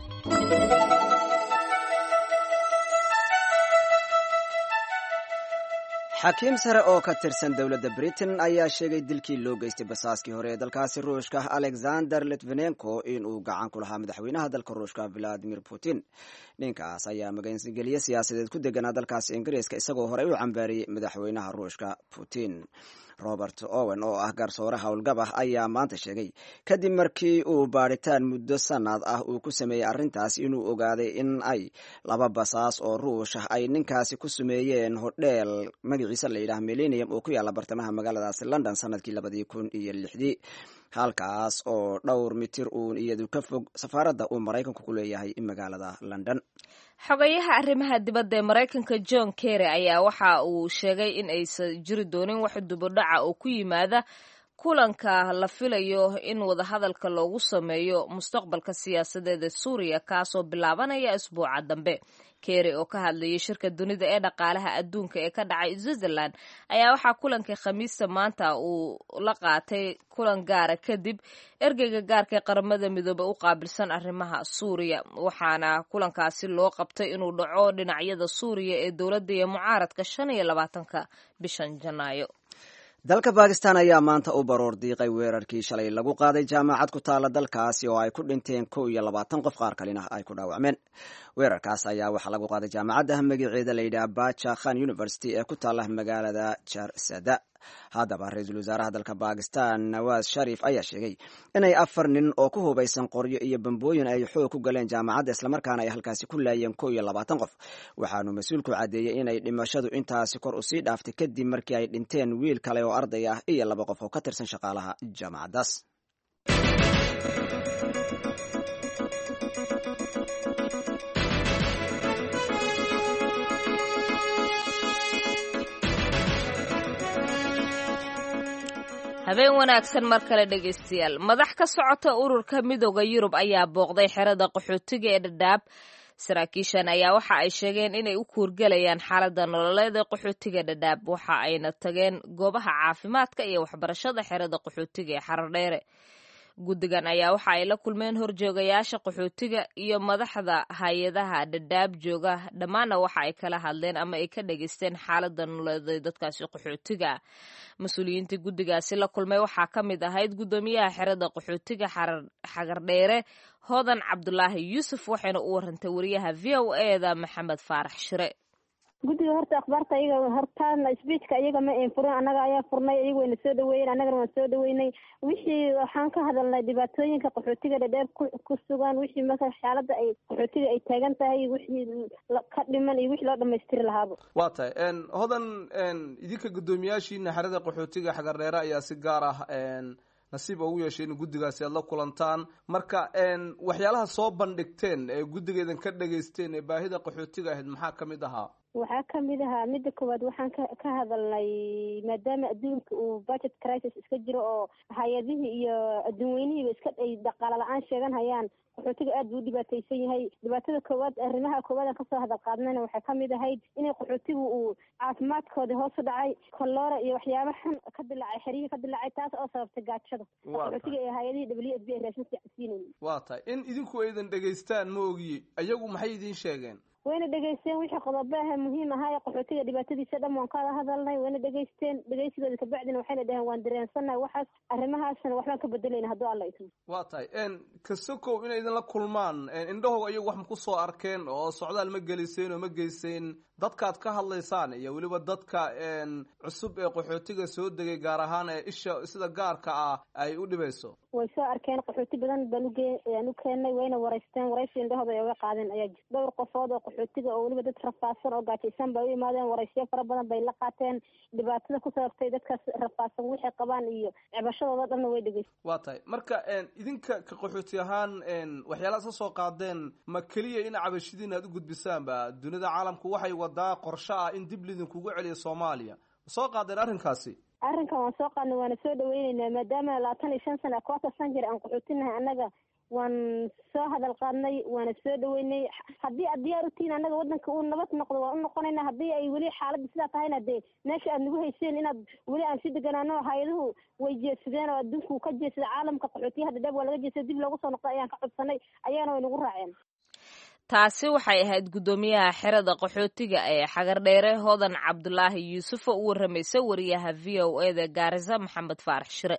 xakiim sare oo ka tirsan dowladda britain ayaa sheegay dilkii loo geystay basaaskii hore ee dalkaasi ruushka alexander litvenenko inuu gacan ku lahaa madaxweynaha dalka ruushka valadimir putin ninkaas ayaa magangelye siyaasadeed ku deganaa dalkaasi ingiriiska isagoo horey u cambaariyey madaxweynaha ruushka putin robert owen oo ah garsoore howlgab ah ayaa maanta sheegay kadib markii uu baadhitaan muddo sanad ah uu ku sameeyey arrintaas inuu ogaaday in ay laba basaas oo ruush ah ay ninkaasi ku sameeyeen hodheel magaciisa la yidhaah millennium oo ku yaalla bartamaha magaaladaasi london sanadkii labadii kun iyo lixdii halkaas oo dhowr mitir uun iyadu ka fog safaaradda uu maraykanku ku leeyahay magaalada london xogayaha arrimaha dibadda ee maraykanka john kerry ayaa waxa uu sheegay in aysan jiri doonin wax dubodhaca oo ku yimaada kulanka la filayo in wadahadalka loogu sameeyo mustaqbalka siyaasadeed ee suuriya kaasoo bilaabanaya isbuuca dambe kerry oo ka hadlayay shirka dunida ee dhaqaalaha adduunka ee ka dhacay switzerland ayaa waxaa kulankii khamiista maanta uu la qaatay kulan gaara kadib ergeyga gaarka ee qaramada midoobey u qaabilsan arrimaha suuriya waxaana kulankaasi loo qabtay inuu dhaco dhinacyada suuriya ee dowladda iyo mucaaradka shan iyo labaatanka bishan janaayo dalka bakistan ayaa maanta u baroor diiqay weerarkii shalay lagu qaaday jaamacad ku taala dalkaasi oo ay ku dhinteen kow iyo labaatan qof qaar kalina ay ku dhaawacmeen weerarkaas ayaa waxaa lagu qaaday jaamacadda magaceeda layidhaha baja khan university ee ku taala magaalada jarsada haddaba ra-iisul wasaaraha dalka bakistan nawaas sharif ayaa sheegay inay afar nin oo ku hubaysan qoryo iyo bambooyin ay xoog ku galeen jaamacadda islamarkaana ay halkaasi ku laayeen kow iyo labaatan qof waxaanu mas-uulku caddeeyey inay dhimashadu intaasi kor usii dhaaftay kadib markii ay dhinteen wiil kale oo arday ah iyo laba qof oo ka tirsan shaqaalaha jaamacaddaas habeen wanaagsan mar kale dhegaystayaal madax ka socota ururka midooda yurub ayaa booqday xerada qaxootiga ee dhadhaab saraakiishan ayaa waxa ay sheegeen inay u kuurgelayaan xaaladda nololeed ee qaxootiga dhadhaab waxa ayna tageen goobaha caafimaadka iyo waxbarashada xerada qaxootiga ee xaradheere guddigan ayaa waxa ay la kulmeen horjoogayaasha qaxootiga iyo madaxda hay-adaha dhadhaab jooga dhammaanna waxa ay kala hadleen ama ay ka dhageysteen xaaladda nololeed dadkaasi qaxootiga mas-uuliyiintii guddigaasi la kulmay waxaa ka mid ahayd guddoomiyaha xerada qaxootiga xagardheere hodan cabdulaahi yuusuf waxayna u warantay wariyaha v o e da maxamed faarax shire guddiga horta akhbaarta iyaga hortaan sbiijka iyaga ma ayn furin annaga ayaa furnay iyaga wayna soo dhaweeyeen annagana waan soo dhaweynay wixii waxaan ka hadalnay dhibaatooyinka qaxootiga dhadheer ku sugan wixii marka xaaladda ay qaxootiga ay taagan tahay wixii ka dhiman iyo wixii loo dhamaystiri lahaaba waa tahay hodan idinka guddoomiyaashiina xerada qaxootiga xagardheere ayaa si gaar ah nasiib ugu yeeshay in guddigaasi aad la kulantaan marka waxyaalaha soo bandhigteen ee guddigeedan ka dhageysteen ee baahida qaxootiga ahayd maxaa ka mid ahaa waxaa kamid ahaa midda koowaad waxaan ka ka hadalnay maadaama adduunka uu budget crisis iska jiro oo hay-adihii iyo adduun weynihiiba iska ay dhaqaala la-aan sheegan hayaan qaxootiga aad buu u dhibaataysan yahay dhibaatada koowaad arrimaha koowaad aan kasoo hadal qaadnayna waxay kamid ahayd inay qaxootigu uu caafimaadkoodii hoos u dhacay kolora iyo waxyaaba xun ka dilaacay xerihii ka dilaacay taas oo sababtay gaajada qaxootiga ee hay-adihii w s b ay raashin siinayn waa tahay in idinku aydan dhegaystaan ma ogiye iyagu maxay idiin sheegeen wayna dhegaysteen wixii qodobo ah muhiim ahaa ee qaxootiga dhibaatadiisa dhan waan kaada hadalnay wayna dhegaysteen dhegaysigooda kabacdina waxayna dhaheen waan dareensannahay waxaas arrimahaasna waxbaan ka bedelayna hadduu alla idmo waa tahay kasokow inay idinla kulmaan indhahooga iyagu wax ma ku soo arkeen oo socdaal ma geliseen oo ma geyseen dadkaad ka hadlaysaan iyo weliba dadka cusub ee qaxootiga soo degay gaar ahaan ee isha sida gaarka ah ay u dhibayso way soo arkeen qaxooti badan baan uge aan u keennay wayna waraysteen waraysi indhahooda ay uga qaadeen ayaa jir dhowr qofood oo qaxootiga oo weliba dad rafaadsan oo gaajaysan bay u imaadeen waraysyo fara badan bay la qaateen dhibaatada ku sababtay dadkaas rafaadsan waxay qabaan iyo cibashadooda dhanna way dhegeysteen waa tahay marka idinka ka qaxooti ahaan waxyaalaha ka soo qaadeen ma keliya in cabashidiin aad u gudbisaanba dunida caalamku waxay wadaa qorshe ah in dib lidinkugu celiyo soomaaliya ma soo qaadeen arrinkaasi arrinkan waan soo qaadnay waana soo dhaweyneynaa maadaama labaatan iyo shan sana koota san jir aan qaxootinahay annaga waan soo hadal qaadnay waana soo dhaweynay haddii aad diyaar u tihiin annaga waddanka uu nabad noqdo waan u noqonaynaa haddii ay weli xaaladda sidaa tahayna dee meesha aad nagu hayseen inaad weli aan si deganaano hay-aduhu way jeedsadeen oo adduunku ka jeedsada caalamka qaxootiya hadda dheeb waa laga jeedsada dib loogu soo noqdo ayaan ka codsanay ayaana way nagu raaceen taasi waxay ahayd guddoomiyaha xerada qaxootiga ee xagardheere hodan cabdulaahi yuusuf oo u warramaysa wariyaha v o e da gaarisa maxamed faarax shire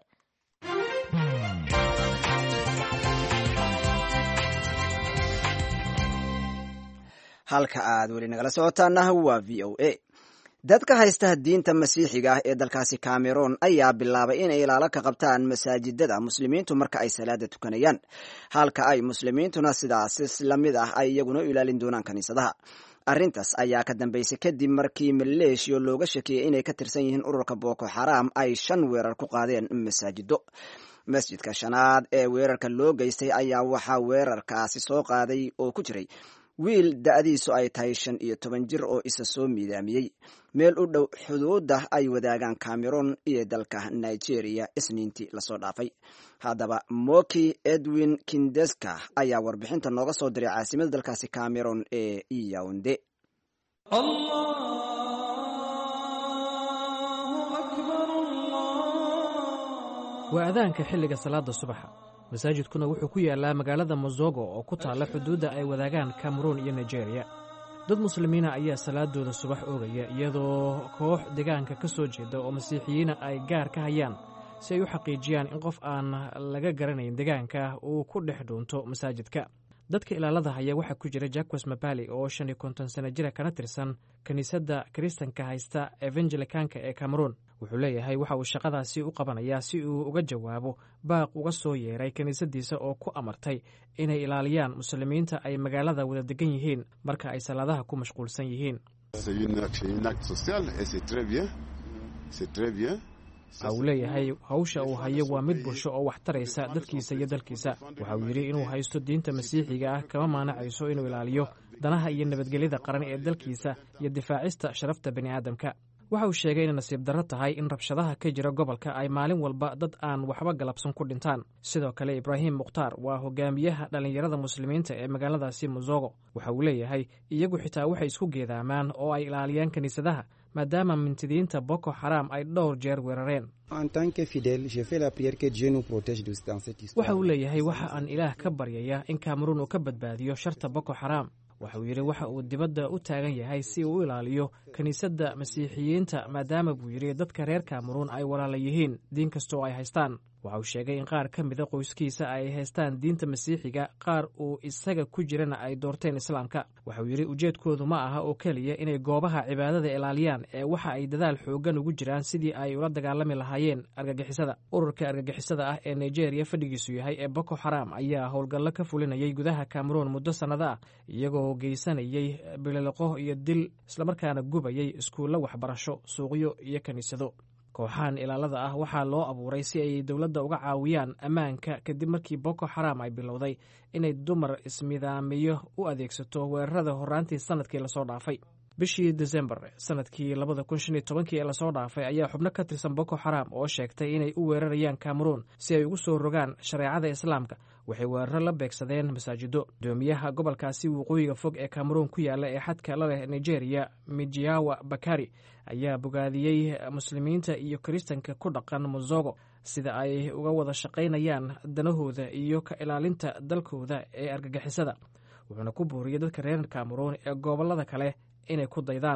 halka aad weli nagala socotaana waa v o a dadka haysta diinta masiixiga ah ee dalkaasi cameron ayaa bilaabay inay ilaalo ka qabtaan masaajidada muslimiintu marka ay salaada tukanayaan halka ay muslimiintuna sidaasi lamid ah ay iyaguna u ilaalin doonaan kaniisadaha arrintaas ayaa ka dambeysay kadib markii maleeshiya looga shakiyey inay ka tirsan yihiin ururka boko xaram ay shan weerar ku qaadeen masaajido masjidka shanaad ee weerarka loo geystay ayaa waxaa weerarkaasi soo qaaday oo ku jiray wiil da-diisu ay tahay shan iyo toban jir oo isa soo miidaamiyey meel u dhow xuduudda ay wadaagaan cameron iyo dalka nigeria isniintii lasoo dhaafay haddaba moki edwin kindeska ayaa warbixinta nooga soo diray caasimada dalkaasi cameron ee iyaunde waa adaanka xilliga salaada subaxa masaajidkuna wuxuu ku yaallaa magaalada mozogo oo ku taalla xuduudda ay wadaagaan kameruun iyo nigeriya dad muslimiina ayaa salaadooda subax oogaya iyadoo koox deegaanka ka soo jeeda oo masiixiyiina ay gaar ka hayaan si ay u xaqiijiyaan in qof aan laga garanayn deegaanka uu ku dhex dhuunto masaajidka dadka ilaalada haya waxaa ku jira jacques mabali oo shan iyo konton sana jira kana tirsan kiniisadda kiristanka haysta evangelikanka ee cameruun wuxuu leeyahay waxa uu shaqadaasi u qabanayaa si uu uga jawaabo baaq uga soo yeeray kiniisadiisa oo ku amartay inay ilaaliyaan muslimiinta ay magaalada wada degan yihiin marka ay salaadaha ku mashquulsan yihiin waxa uu leeyahay hawsha uu hayo waa mid bulsho oo wax taraysa dadkiisa iyo dalkiisa waxa uu yidhi inuu haysto diinta masiixiga ah kama maanacayso inuu ilaaliyo danaha iyo nabadgelyada qaran ee dalkiisa iyo difaacista sharafta bani aadamka waxa uu sheegay inay nasiib darro tahay in rabshadaha ka jira gobolka ay maalin walba dad aan waxba galabsan ku dhintaan sidoo kale ibraahim mukhtaar waa hogaamiyaha dhallinyarada muslimiinta ee magaaladaasi mozogo waxa uu leeyahay iyagu xitaa waxay isku geedaamaan oo ay ilaaliyaan kiniisadaha maadaama mintidiinta boko xaram ay dhowr jeer weerareen waxa uu leeyahay waxa aan ilaah ka baryaya in kameruun uu ka badbaadiyo sharta boko xaram waxa uu yidhi waxa uu dibadda u taagan yahay si uu u ilaaliyo kiniisadda masiixiyiinta maadaama buu yidhi dadka reer kameruun ay walaala yihiin diin kastoo ay haystaan waxa uu sheegay in qaar ka mida qoyskiisa ay haystaan diinta masiixiga qaar uu isaga ku jirana ay doorteen islaamka waxa uu yidhi ujeedkoodu ma aha oo keliya inay goobaha cibaadada ilaaliyaan ee waxa ay dadaal xooggan ugu jiraan sidii ay ula dagaalami lahaayeen argagixisada ururka argagixisada ah ee nigeria fadhigiisu yahay ee boko xaram ayaa howlgallo ka fulinayay gudaha kameruun muddo sannado ah iyagoo geysanayay bililoqo iyo dil islamarkaana gubayay iskuullo waxbarasho suuqyo iyo kiniisado kooxahan ilaalada ah waxaa loo abuuray si ay dowladda uga caawiyaan ammaanka kadib markii boko xaram ay bilowday inay dumar ismidaamiyo u adeegsato weerarada horraantii sannadkii lasoo dhaafay bishii desembar sanadkii labada kun shan iyo tobankii ee lasoo dhaafay ayaa xubno ka tirsan boko xaram oo sheegtay inay u weerarayaan cameroon si ay ugu soo rogaan shareecada islaamka waxay weeraro la beegsadeen masaajido gudoomiyaha gobolkaasi waqooyiga fog ee cameroon ku yaala ee xadka la leh nigeria mijiawa bakari ayaa bogaadiyey muslimiinta iyo kiristanka ku dhaqan mozogo sida ay uga wada shaqaynayaan danahooda iyo ka ilaalinta dalkooda ee argagixisada wuxuuna ku buuriyey dadka reer cameroon ee gobolada kale inay ku daydaan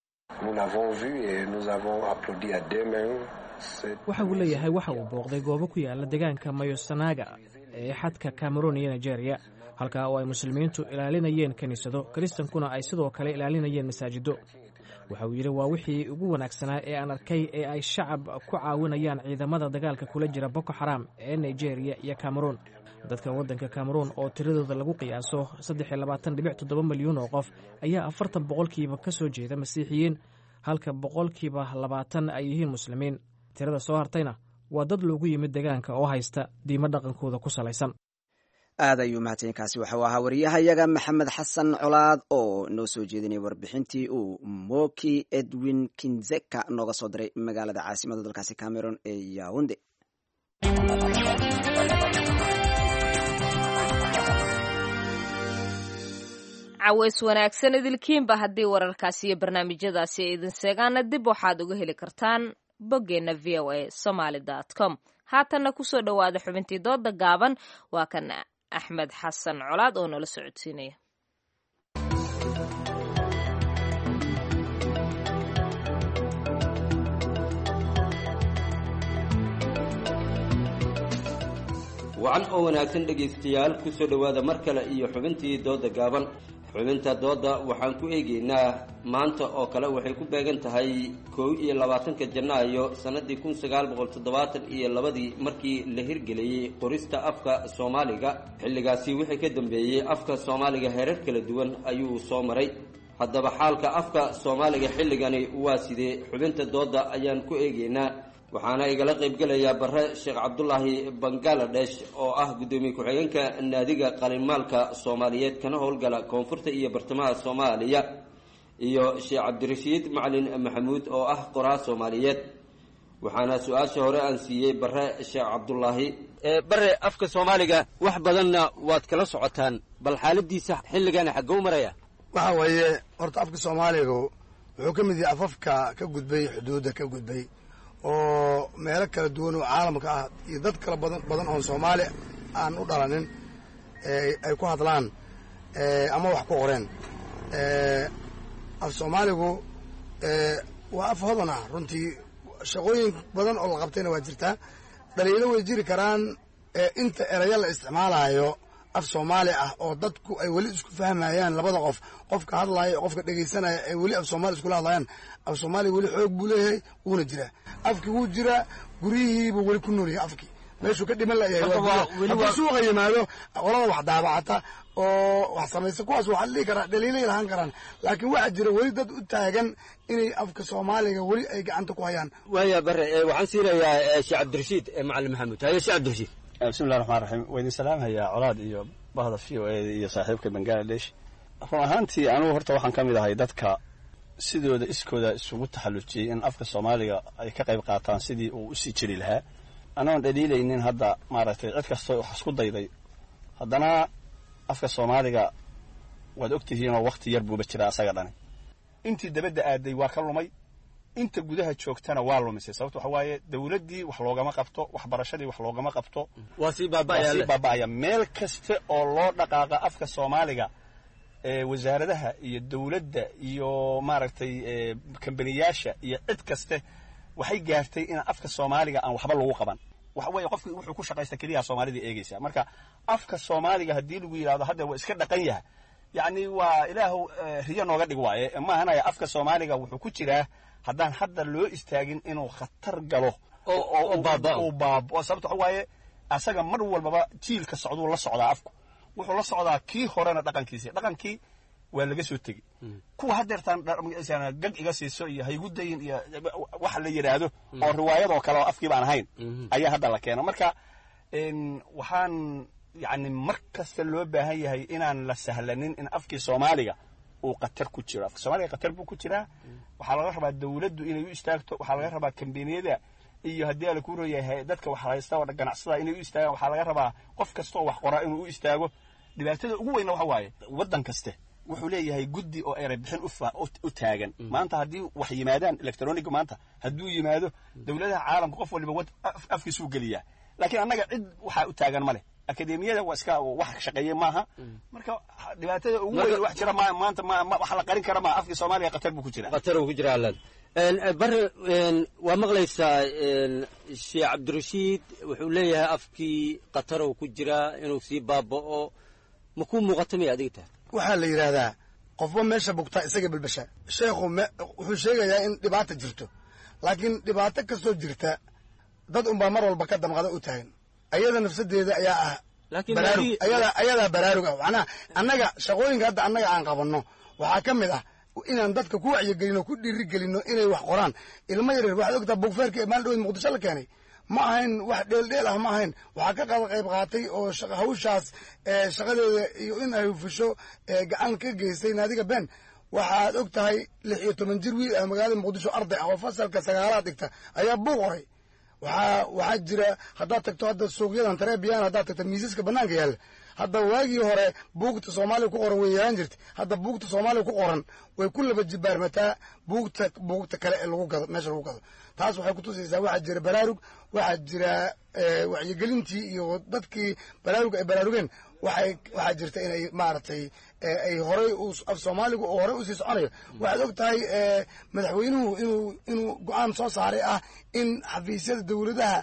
waxa uu leeyahay waxa uu booqday goobo ku yaala deegaanka mayosanaga ee xadka cameroon iyo nigeria halkaa oo ay muslimiintu ilaalinayeen kiniisado kiristankuna ay sidoo kale ilaalinayeen masaajido waxa uu yidhi waa wixii ugu wanaagsanaa ee aan arkay ee ay shacab ku caawinayaan ciidamada dagaalka kula jira boko xaram ee nigeria iyo cameroon dadka waddanka cameroon oo tiradooda lagu qiyaaso saddexiyo milyuun oo qof ayaa afartan boqolkiiba ka soo jeeda masiixiyiin halka boqolkiiba labaatan ay yihiin muslimiin tirada soo hartayna waa dad loogu yimid deegaanka oo haysta diimo dhaqankooda ku salaysan aad ayuu mahadsankaasi waxuu ahaa wariyahayaga maxamed xasan colaad oo noo soo jeedinaya warbixintii uu moki edwin kinzeka nooga soo diray magaalada caasimada dalkaasi cameron ee yaunde caweys wanaagsan idilkiinba haddii wararkaasi iyo barnaamijyadaasi ay idin seegaana dib waxaad uga heli kartaan boggeenna v o a somaly com haatanna kusoo dhowaada xubintii dooda gaaban waa kan axmed xasan colaad oo nala socodsiinaya wacan oo wanaagsan dhegaystayaal ku soo dhowaada mar kale iyo xubintii dooda gaaban xubinta doodda waxaan ku eegaynaa maanta oo kale waxay ku beegan tahay kow iyo labaatanka janaayo sannadii kun sagaal boqol toddobaatan iyo labadii markii la hirgeliyey qorista afka soomaaliga xilligaasi wixii ka dambeeyey afka soomaaliga heerar kala duwan ayuu soo maray haddaba xaalka afka soomaaliga xilligani waa sidee xubinta doodda ayaan ku eegaynaa waxaana igala qaybgelayaa bare sheekh cabdulaahi bangaladesh oo ah guddoomiye ku-xigeenka naadiga qalinmaalka soomaaliyeed kana howlgala koonfurta iyo bartamaha soomaaliya iyo sheekh cabdirashiid macalin maxamuud oo ah qoraa soomaaliyeed waxaana su-aasha hore aan siiyey bare sheekh cabdulaahi bare afka soomaaliga wax badanna waad kala socotaan bal xaaladiisa xilligana xaggou maraya waxa weeye horta afka soomaaligu wuxuu ka mid yahay afafka ka gudbay xuduudda ka gudbay oo meelo kala duwan oo caalamka ah iyo dad kala badan badan oon soomaali aan u dhalanin ay ku hadlaan ama wax ku qoreen af soomaaligu waa af hodan ah runtii shaqooyin badan oo la qabtayna waa jirtaa dhaliilo way jiri karaan inta erayo la isticmaalayo af soomaali ah oo dadku ay weli isku fahmayaan labada qof qofka hadlaya qofka dhegaysanaya ay weli af soomaali iskula hadlayaan af soomaaliya weli xoog buu leeyahay wuuna jiraa afkii wuu jiraa guryihiibuu weli ku nool yahay afkii meeshuu ka dhiman layahay hadduu suuqa yimaado qolada wax daabacata oo wax samaysa kuwaas waxaa la dhihi karaa dhaliilay lahaan karaan laakiin waxaa jira weli dad u taagan inay afka soomaaliga weli ay gacanta ku hayaan waaya bare waxaan siinayaa sheekh cabdirashiid macalin maxamuud haye sheekh cabdirashiid bismillahi raxmaan raxiim waa idin salaamhayaa colaad iyo bahda v o eda iyo saaxiibka bangaladesh run ahaantii anugu horta waxaan ka mid ahay dadka sidooda iskooda isugu taxallujiyey in afka soomaaliga ay ka qayb qaataan sidii uu usii jiri lahaa anoon dhaliilaynin hadda maaragtay cid kastoo wax isku dayday haddana afka soomaaliga waad ogtihiinoo wakti yar buuba jiraa asaga dhani intii dabadda aaday waa ka lumay inta gudaha joogtana waa lumisay sababto waxa waaye dawladdii wax loogama qabto waxbarashadii wax loogama qabto waa sii waa sii baaba'aya meel kasta oo loo dhaqaaqa afka soomaaliga wasaaradaha iyo dawladda iyo maaragtay kambaniyaasha iyo cid kaste waxay gaartay in afka soomaaliga aan waxba lagu qaban waxa weeye qofki wuxuu ku shaqaysta keliyaha soomaalida eegaysa marka afka soomaaliga haddii lagu yidhahdo hadda waa iska dhaqan yaha yacni waa ilaahu riyo nooga dhig waaye maahanaya afka soomaaliga wuxuu ku jiraa haddaan hadda loo istaagin inuu khatar galo uu baabao sababto waxa waaye asaga mar walbaba jiilka socduu la socdaa afku wuxuu la socdaa kii horena dhaqankiisi dhaqankii waa laga soo tegi kuwa hadeertaan gag iga siiso iyo haygu dayin iyo wax la yidhaahdo oo riwaayadoo kale oo afkii baan ahayn ayaa hadda la keeno marka waxaan yani mar kasta loo baahan yahay inaan la sahlanin in afkii soomaaliga uu qatar ku jiro afka soomaaliga qatar buu ku jiraa waxaa laga rabaa dawladdu inay u istaagto waxaa laga rabaa kambaniyada iyo haddii ala ku royahay dadka wax haysta oo ganacsada inay u istaagaan waxaa laga rabaa qof kasta oo wax qoraa inuu u istaago dhibaatada ugu weynna waxa waaye waddan kaste wuxuu leeyahay guddi oo eray bixin u taagan maanta haddii wax yimaadaan electroniga maanta hadduu yimaado dowladaha caalamka qof waliba afkiisuu geliyaa laakiin annaga cid waxaa u taagan ma leh akademiyada waa iska wax shaqeeye maaha marka dhibaatada ugu weyn wax jira maanta wax la qarin kara maaha afkii soomaaliya qatar buu ku jira qatar uu ku jira alad bare waa maqlaysaa sheekh cabdirashiid wuxuu leeyahay afkii qatar uu ku jiraa inuu sii baaba'o ma kuu muuqata maya adiga tahay waxaa la yidhaahdaa qofba meesha bugtaa isaga bilbasha sheekhu wuxuu sheegayaa in dhibaata jirto laakiin dhibaato kastoo jirta dad unbaa mar walba ka damqada u taagan ayada nafsadeeda ayaa ah baraarug ayadaa baraarug ah macnaha annaga shaqooyinka hadda annaga aan qabanno waxaa ka mid ah inaan dadka ku wacyigelino ku dhiiri gelino inay wax qoraan ilmo yaryar waxaad ogtaa bugfeerka ee maalin dhaweyd muqdisho la keenay ma ahayn wax dheeldheel ah ma ahayn waxaa ka qaba qayb qaatay oo hawshaas shaqadeeda iyo in ay hufisho gacan ka geystay naadiga ben waxaad og tahay lix iyo toban jir wiil ah magaalada muqdisho arday ah oo fasalka sagaalaad dhigta ayaa buuq qoray waxaa waxaa jira haddaad tagto hadda suuqyadan tarebiyan haddaad tagto miisaska bannaanka yaalla hadda waagii hore buugta soomaaliya ku qoran way yeelan jirtay hadda buugta soomaaliya ku qoran way ku laba jibaarmataa buugta buugta kale ee lagu gado meesha lagu gado taas waxay kutusaysaa waxaa jira baraarug waxaa jira wacyigelintii iyo dadkii baraarug ay baraarugeen waxay waxaa jirta inay maaragtay ay horay af soomaaligu oo horey usii soconayo waxaad og tahay madaxweynuhu inuu inuu go-aan soo saaray ah in xafiisyada dowladaha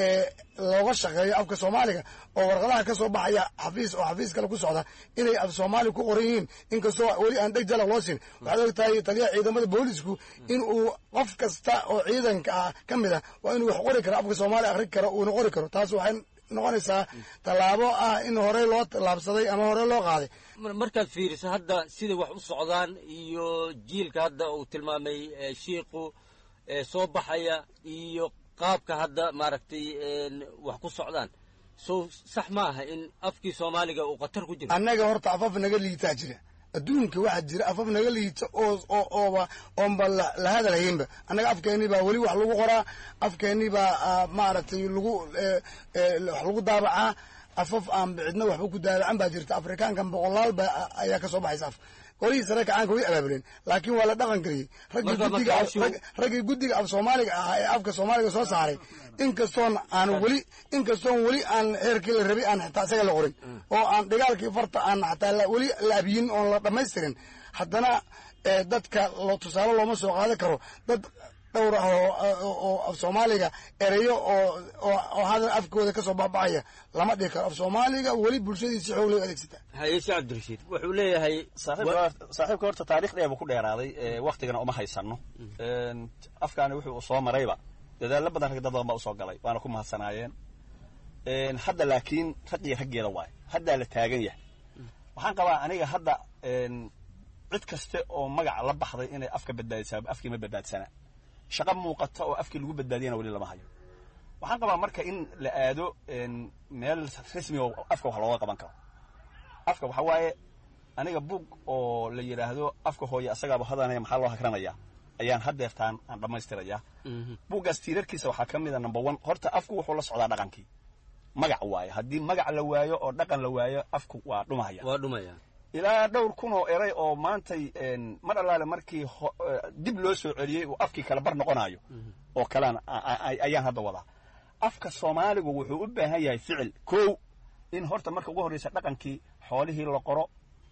looga shaqeeyo afka soomaaliga oo warqadaha ka soo baxaya xafiis oo xafiis kale ku socda inay af soomaaliga ku qoran yihiin inkastoo weli aan dheg jala loo siin waxaad og tahay taliyaha ciidamada boolisku in uu qof kasta oo ciidanka ah ka mid ah waa inuu wax qori karo afka soomaaliya akhri karo uuna qori karo taas waxay noqonaysaa tallaabo ah in horey loo tallaabsaday ama horey loo qaaday markaad fiiriso hadda sida wax u socdaan iyo jiilka hadda uu tilmaamay shiiku soo baxaya iyo qaabka hadda maaragtay wax ku socdaan so sax ma aha in afkii soomaaliga uu khatar ku jiro annaga horta afaf naga liitaa jira adduunka waxaa jira afaf naga liita oo oo ooba oonba la hadalhaynba annaga afkeennii baa weli wax lagu qoraa afkeennii baa maaragtay lagu wax lagu daabacaa afaf aan cidna waxba ku daabacan baa jirta afrikaankan boqolaal ba ayaa ka soo baxaysa af qorihii sare kacaanka way abaabuleen laakiin waa la dhaqan geliyey raggii guddiga raggii guddiga af soomaaliga ahaa ee afka soomaaliga soo saaray inkastoon aan weli inkastoon weli aan heerkii la rabay aan xataa isaga la qorin oo aan dhigaalkii farta aan xataa weli la abiyin oon la dhammaystirin haddana dadka tusaale looma soo qaadan karo dad dhowr ah oo af soomaaliga ereyo oo hadal afkooda kasoo baxbaxaya lama dhihi karo af soomaaliga weli bulshadiisi xoog loo adeegsataa hayeshe cabdirashiid wuxuu leeyahay saaxiibka horta taarikh dheer buu ku dheeraaday waktigana uma haysano afkaani wuxuu soo marayba dadaalo badan rag dad badan baa usoo galay waana ku mahadsanaayeen hadda laakiin raggii raggeeda waayo haddaa la taagan yahay waxaan qabaa aniga hadda cid kaste oo magac la baxday inay afka badbaadisaa afkii ma badbaadsana shaqo muuqata oo afkii lagu badbaadiyana weli lama hayo waxaan qabaa marka in la aado meel rasmi oo afka wax looga qaban karo afka waxa waaye aniga buug oo la yidhaahdo afka hooye asagaaba hadanaya maxaa loo hakranayaa ayaan haddeertaan aan dhammaystirayaa buuggaas tiirarkiisa waxaa ka mid a number one horta afku wuxuu la socdaa dhaqankii magac waaye haddii magac la waayo oo dhaqan la waayo afku waa dhumaya waa dhumaya ilaa dhowr kun oo eray oo maantay mar allaale markii dib loo soo celiyey uu afkii kale bar noqonayo oo kalean ayaan hadda wadaa afka soomaaligu wuxuu u baahan yahay ficil kow in horta marka ugu horreysa dhaqankii xoolihii la qoro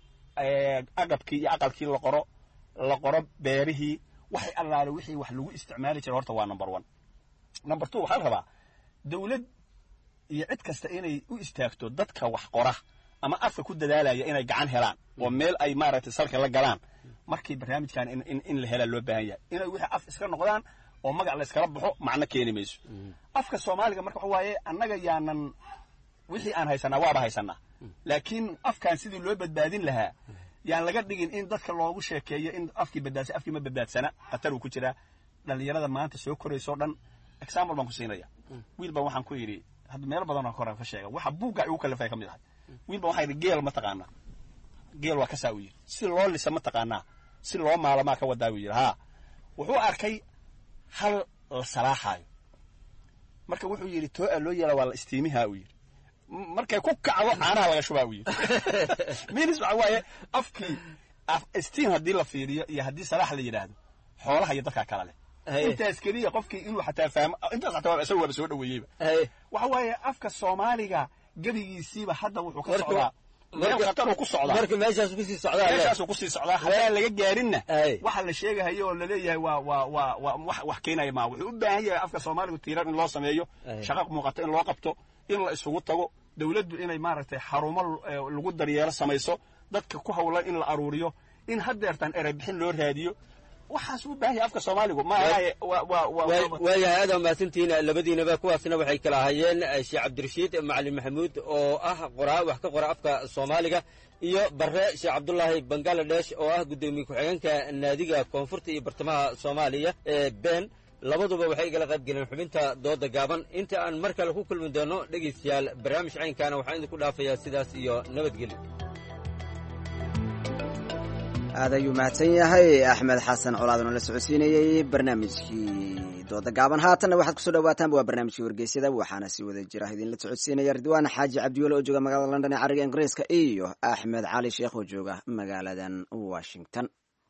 agabkii iyo aqalkii la qoro la qoro beerihii waxay allaale wixii wax lagu isticmaali jira horta waa number one number two waxaa la rabaa dawlad iyo cid kasta inay u istaagto dadka wax qora ama afka ku dadaalaya inay gacan helaan oo meel ay maaragtay salka la galaan markii barnaamijkan in la helaa loo baahan yahay inay wixii af iska noqdaan oo magac la iskala baxo macno keeni mayso afka soomaaliga marka waxa waaye annaga yaanan wixii aan haysanaa waaba haysanaa laakiin afkan sidii loo badbaadin lahaa yaan laga dhigin in dadka loogu sheekeeyo in afkii badbaadsa afkii ma badbaadsana khatar uu ku jiraa dhallinyarada maanta soo korayso dhan example baan ku siinaya wiil baan waxaan ku yidhi hadda meelo badan oo hore ka sheega waxa buugga igu kalifay ka mid ahay wiil baan waxaa yidhi geel ma taqaanaa geel waa kasaa uu yidhi si loo lisa ma taqaanaa si loo maalamaa ka wadaa buu yidhi haa wuxuu arkay hal la salaaxaayo marka wuxuu yidhi too-a loo yeela waa la istiimihaa uu yidhi markay ku kacdo caanaha laga shubaa uu yidhi minis waxa waaye afkii steam haddii la fiiriyo iyo haddii salaax la yidhaahdo xoolaha iyo dadkaa kala leh intaas keliya qofkii inuu xataa fahmo intaas xataa isaga waaba soo dhaweeyeyba waxa waaye afka soomaaliga gebigiisiiba hadda wuxuu ka socdaa meel khatar uu ku socdaa marka meeshaas kusii socdaa meeshaasuu kusii socdaa haddaan laga gaarinna waxa la sheegahayo oo laleeyahay waa waa waa waa wax wax keenaya maa wuxuu u baahan yahay afka soomaaligu tiirar in loo sameeyo shaqo muuqato in loo qabto in la isugu tago dawladdu inay maaragtay xarumo lagu daryeelo samayso dadka ku hawlan in la aruuriyo in haddeertaan erebixin loo raadiyo waxaas u baahan yahay afka soomaaligu maahaye waayahay aad mahadsantihiin labadiinaba kuwaasna waxay kala ahaayeen sheekh cabdirashiid macalin maxamuud oo ah qoraa wax ka qora afka soomaaliga iyo bare sheekh cabdulaahi bangaladesh oo ah guddoomiye ku-xigeenka naadiga koonfurta iyo bartamaha soomaaliya ee ben labaduba waxay igala qayb galeen xubinta dooda gaaban inta aan mar kale ku kulmi doono dhegaystayaal barnaamij caynkaana waxaan idinku dhaafayaa sidaas iyo nabadgelyo aad ayuu mahadsan yahay axmed xasan colaad oo la socodsiinayey barnaamijkii dooda gaaban haatanna waxaad kusoo dhawaataanba waa barnaamijkii wargeysyada waxaana si wada jira idinla socodsiinaya ridwaan xaaji cabdiwele oo jooga magaalada london ee cariga ingiriiska iyo axmed cali sheekh oo jooga magaaladan washington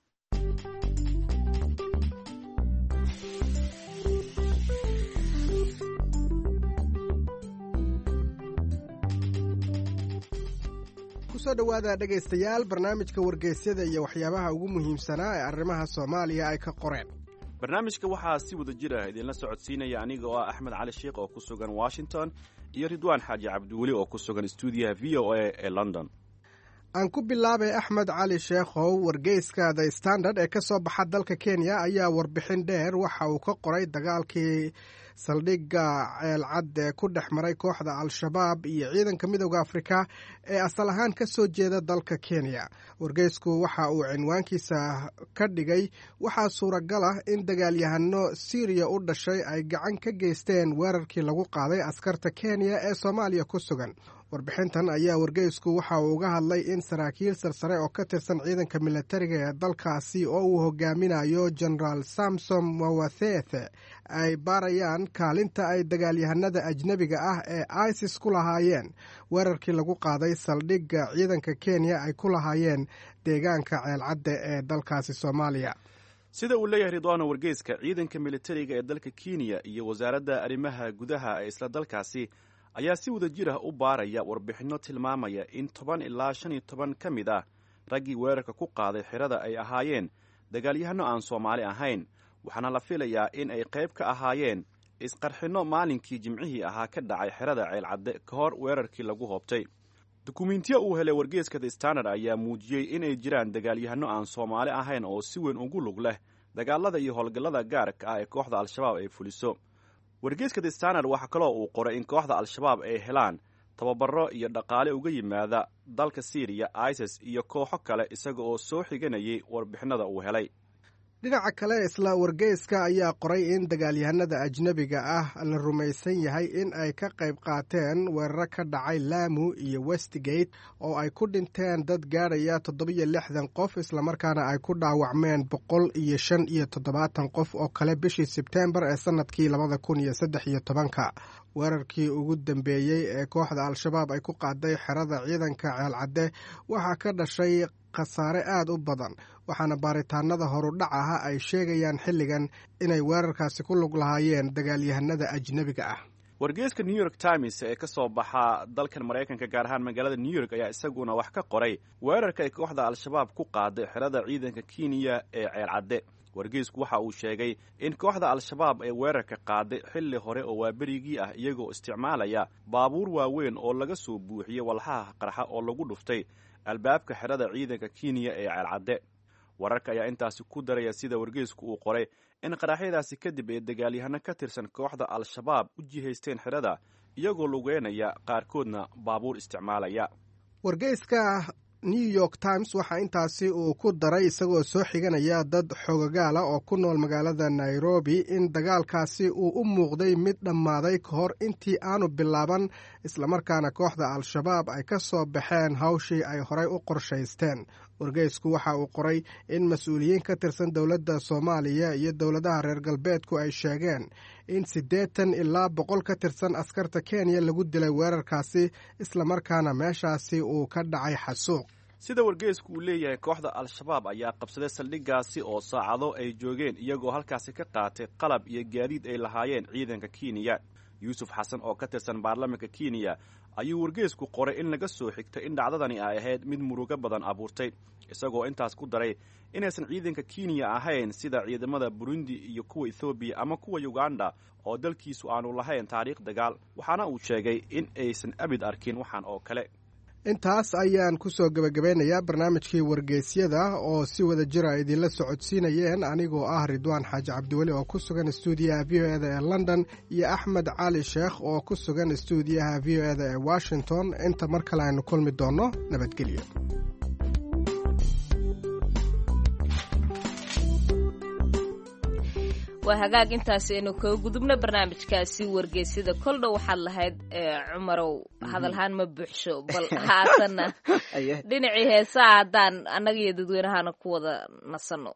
kusoo dhowaada dhegaystayaal barnaamijka wargeysyada iyo waxyaabaha ugu muhiimsanaa ee arrimaha soomaaliya ay ka qoreen barnaamijka waxaa si wada jir ah idinla socodsiinaya aniga oo ah axmed cali sheikh oo ku sugan washington iyo ridwaan xaaji cabdiweli oo ku sugan stuudiyaha v o a ee london aan ku bilaabay axmed cali sheekhow wargeyska the standard ee ka soo baxa dalka kenya ayaa warbixin dheer waxa uu ka qoray dagaalkii saldhigga ceelcad ee ku dhex maray kooxda al-shabaab iyo ciidanka midooda afrika ee asal ahaan ka soo jeeda dalka kenya wargeysku waxa uu cinwaankiisa ka dhigay waxaa suuragal ah in dagaalyahano syriya u dhashay ay gacan ka geysteen weerarkii lagu qaaday askarta kenya ee soomaaliya ku sugan warbixintan ayaa wargeysku waxa uu uga hadlay in saraakiil sarsare oo ka tirsan ciidanka milatariga ee dalkaasi oo uu hogaaminayo genaraal samsom mawathethe ay baarayaan kaalinta ay dagaalyahanada ajnebiga ah ee isis ku lahaayeen weerarkii lagu qaaday saldhigga ciidanka kenya ay ku lahaayeen deegaanka ceelcadda ee dalkaasi soomaaliya sida uu leeyahay ridwaano wargeyska ciidanka militariga ee dalka kenya iyo wasaaradda arrimaha gudaha ee isla dalkaasi ayaa si wada jir ah u baaraya warbixinno tilmaamaya in toban ilaa shan iyo toban ka mid ah raggii weerarka ku qaaday xirada ay ahaayeen dagaalyahanno aan soomaali ahayn waxaana la filayaa in ay qayb ka ahaayeen isqarxinno maalinkii jimcihii ahaa ka dhacay xerada ceelcadde ka hor weerarkii lagu hoobtay dukumiintiyo uu helay wargeeska the standard ayaa muujiyey inay jiraan dagaalyahanno aan soomaali ahayn oo si weyn ugu lug leh dagaalada iyo howlgallada gaarka ah ee kooxda al-shabaab ay fuliso wargeeska the standard waxaa kaloo uu qoray in kooxda al-shabaab ay helaan tababaro iyo dhaqaale uga yimaada dalka syriya isis iyo kooxo kale isaga oo soo xiganayay warbixinada uu helay dhinaca kale isla wargeyska ayaa qoray in dagaalyahanada ajnebiga ah la rumaysan yahay in ay ka qayb qaateen weeraro ka dhacay laamu iyo westgate oo ay ku dhinteen dad gaadhaya toddobiyo lixdan qof islamarkaana ay ku dhaawacmeen boqol iyo shan iyo toddobaatan qof oo kale bishii sebteembar ee sannadkii labada kun iyo saddex iyo tobanka weerarkii ugu dambeeyey ee kooxda al-shabaab ay ku qaaday xerada ciidanka ceelcadde waxaa ka dhashay khasaare aad u badan waxaana baaritaanada horudhac aha ay sheegayaan xilligan inay weerarkaasi ku lug lahaayeen dagaalyahanada ajnebiga ah wargeeska new york times ee ka soo baxa dalkan maraykanka gaar ahaan magaalada new york ayaa isaguna wax ka qoray weerarka ay kooxda al-shabaab ku qaaday xerada ciidanka kenya ee ceelcadde wargeysku waxa uu sheegay in kooxda al-shabaab ee weerarka qaaday xilli hore oo waaberigii ah iyagoo isticmaalaya baabuur waaweyn oo laga soo buuxiyey walxaha qarxa oo lagu dhuftay albaabka xerada ciidanka kenya ee ceelcadde wararka ayaa intaasi ku daraya sida wargeysku uu qoray in qaraxyadaasi kadib ay dagaalyahano ka tirsan kooxda al-shabaab u jihaysteen xerada iyagoo lugeynaya qaarkoodna baabuur isticmaalaya wargeyska new york times waxaa intaasi uu ku daray isagoo soo xiganaya dad xogagaala oo ku nool magaalada nairobi in dagaalkaasi uu u muuqday mid dhammaaday ka hor intii aanu bilaaban islamarkaana kooxda al-shabaab ay ka soo baxeen hawshii ay horey u qorshaysteen wargeysku waxa uu qoray in mas-uuliyiin ka tirsan dowladda soomaaliya iyo dowladaha reer galbeedku ay sheegeen in siddeetan ilaa boqol ka tirsan askarta kenya lagu dilay weerarkaasi islamarkaana meeshaasi uu ka dhacay xasuuq sida wargeysku uu leeyahay kooxda al-shabaab ayaa qabsaday saldhiggaasi oo saacado ay joogeen iyagoo halkaasi ka qaatay qalab iyo gaadiid ay lahaayeen ciidanka kenya yuusuf xasan oo ka tirsan baarlamaanka kenya ayuu wargeysku qoray in laga soo xigtay in dhacdadani ay ahayd mid murugo badan abuurtay isagoo intaas ku daray inaysan ciidanka kenya ahayn sida ciidamada burundi iyo kuwa ethoobiya ama kuwa uganda oo dalkiisu aanu lahayn taariikh dagaal waxaana uu sheegay in aysan abid arkin waxaan oo kale intaas ayaan ku soo gebagabeynayaa barnaamijkii wargeysyada oo si wada jira idinla socodsiinayeen anigoo ah ridwaan xaaji cabdiweli oo ku sugan stuudiyaha v o eda ee london iyo axmed cali sheekh oo ku sugan stuudiyaha v o eda ee washington inta mar kale aynu kulmi doonno nabadgelyo waa hagaag intaasi aynu kaga gudubno barnaamijkaasi wargeysyada kol dhow waxaad lahayd cumarow hadalhaan ma buuxsho bal haatanna dhinacii heesaha haddaan annaga iyo dadweynahana ku wada nasanno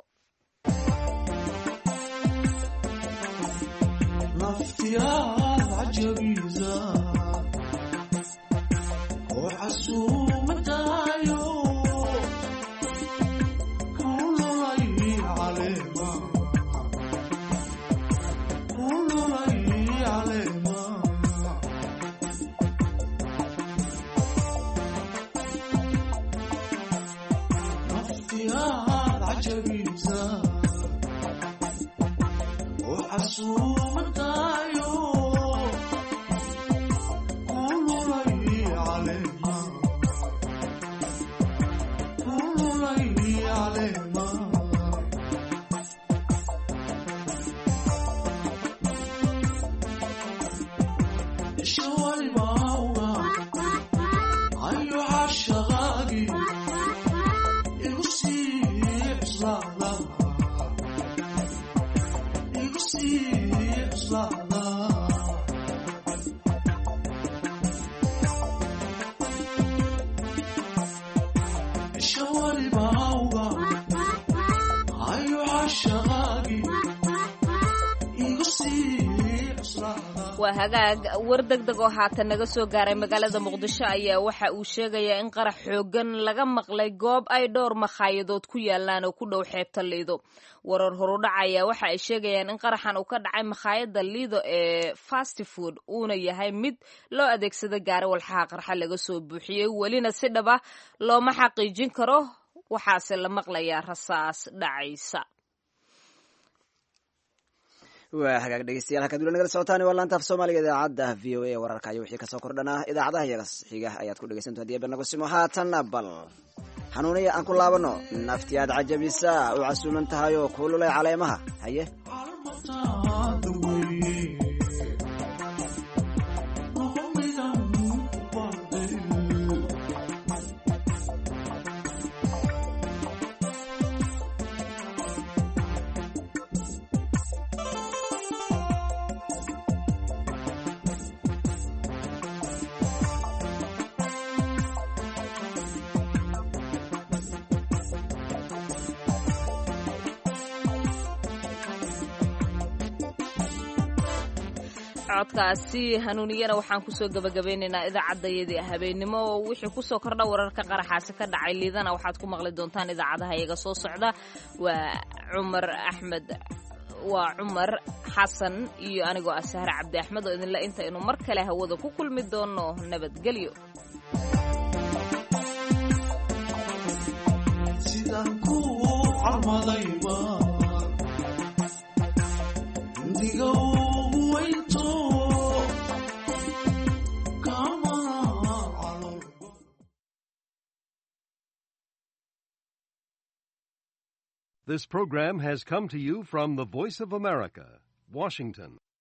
waa hagaag war deg deg oo haatan naga soo gaaray magaalada muqdisho ayaa waxa uu sheegayaa in qarax xoogan laga maqlay goob ay dhowr makhaayadood ku yaalaan oo ku dhow xeebta liido warar horudhac ayaa waxa ay sheegayaan in qaraxan uu ka dhacay makhaayadda liido ee fast food uuna yahay mid loo adeegsada gaari walxaha qarxa laga soo buuxiyey welina si dhaba looma xaqiijin karo waxaase la maqlayaa rasaas dhacaysa waa hagaag dhegeystayaal halkaad weli nagala socotaan waa laanta af soomaaliga idaacadda v o a wararka iyo wixii kasoo kordhanaa idaacadaha iyaga xiga ayaad ku dhegeysanto hadii barnagosimo haatanna bal hanuuniya aan ku laabano naftiyaad cajabisa u casuuman tahay oo kuululay caleemaha haye codkaasi hanuuniyana waxaan kusoo gabagabeynaynaa idaacaddayadii habeennimo oo wixii kusoo kordha wararka qaraxaasi ka dhacay liidana waxaad ku maqli doontaan idaacadaha iyaga soo socda waa cumar axmed waa cumar xasan iyo anigoo ah sahre cabdi axmed oo idinle intaynu mar kale hawada ku kulmi doonno nabadgelyo This program has come to you from the Voice of America, Washington.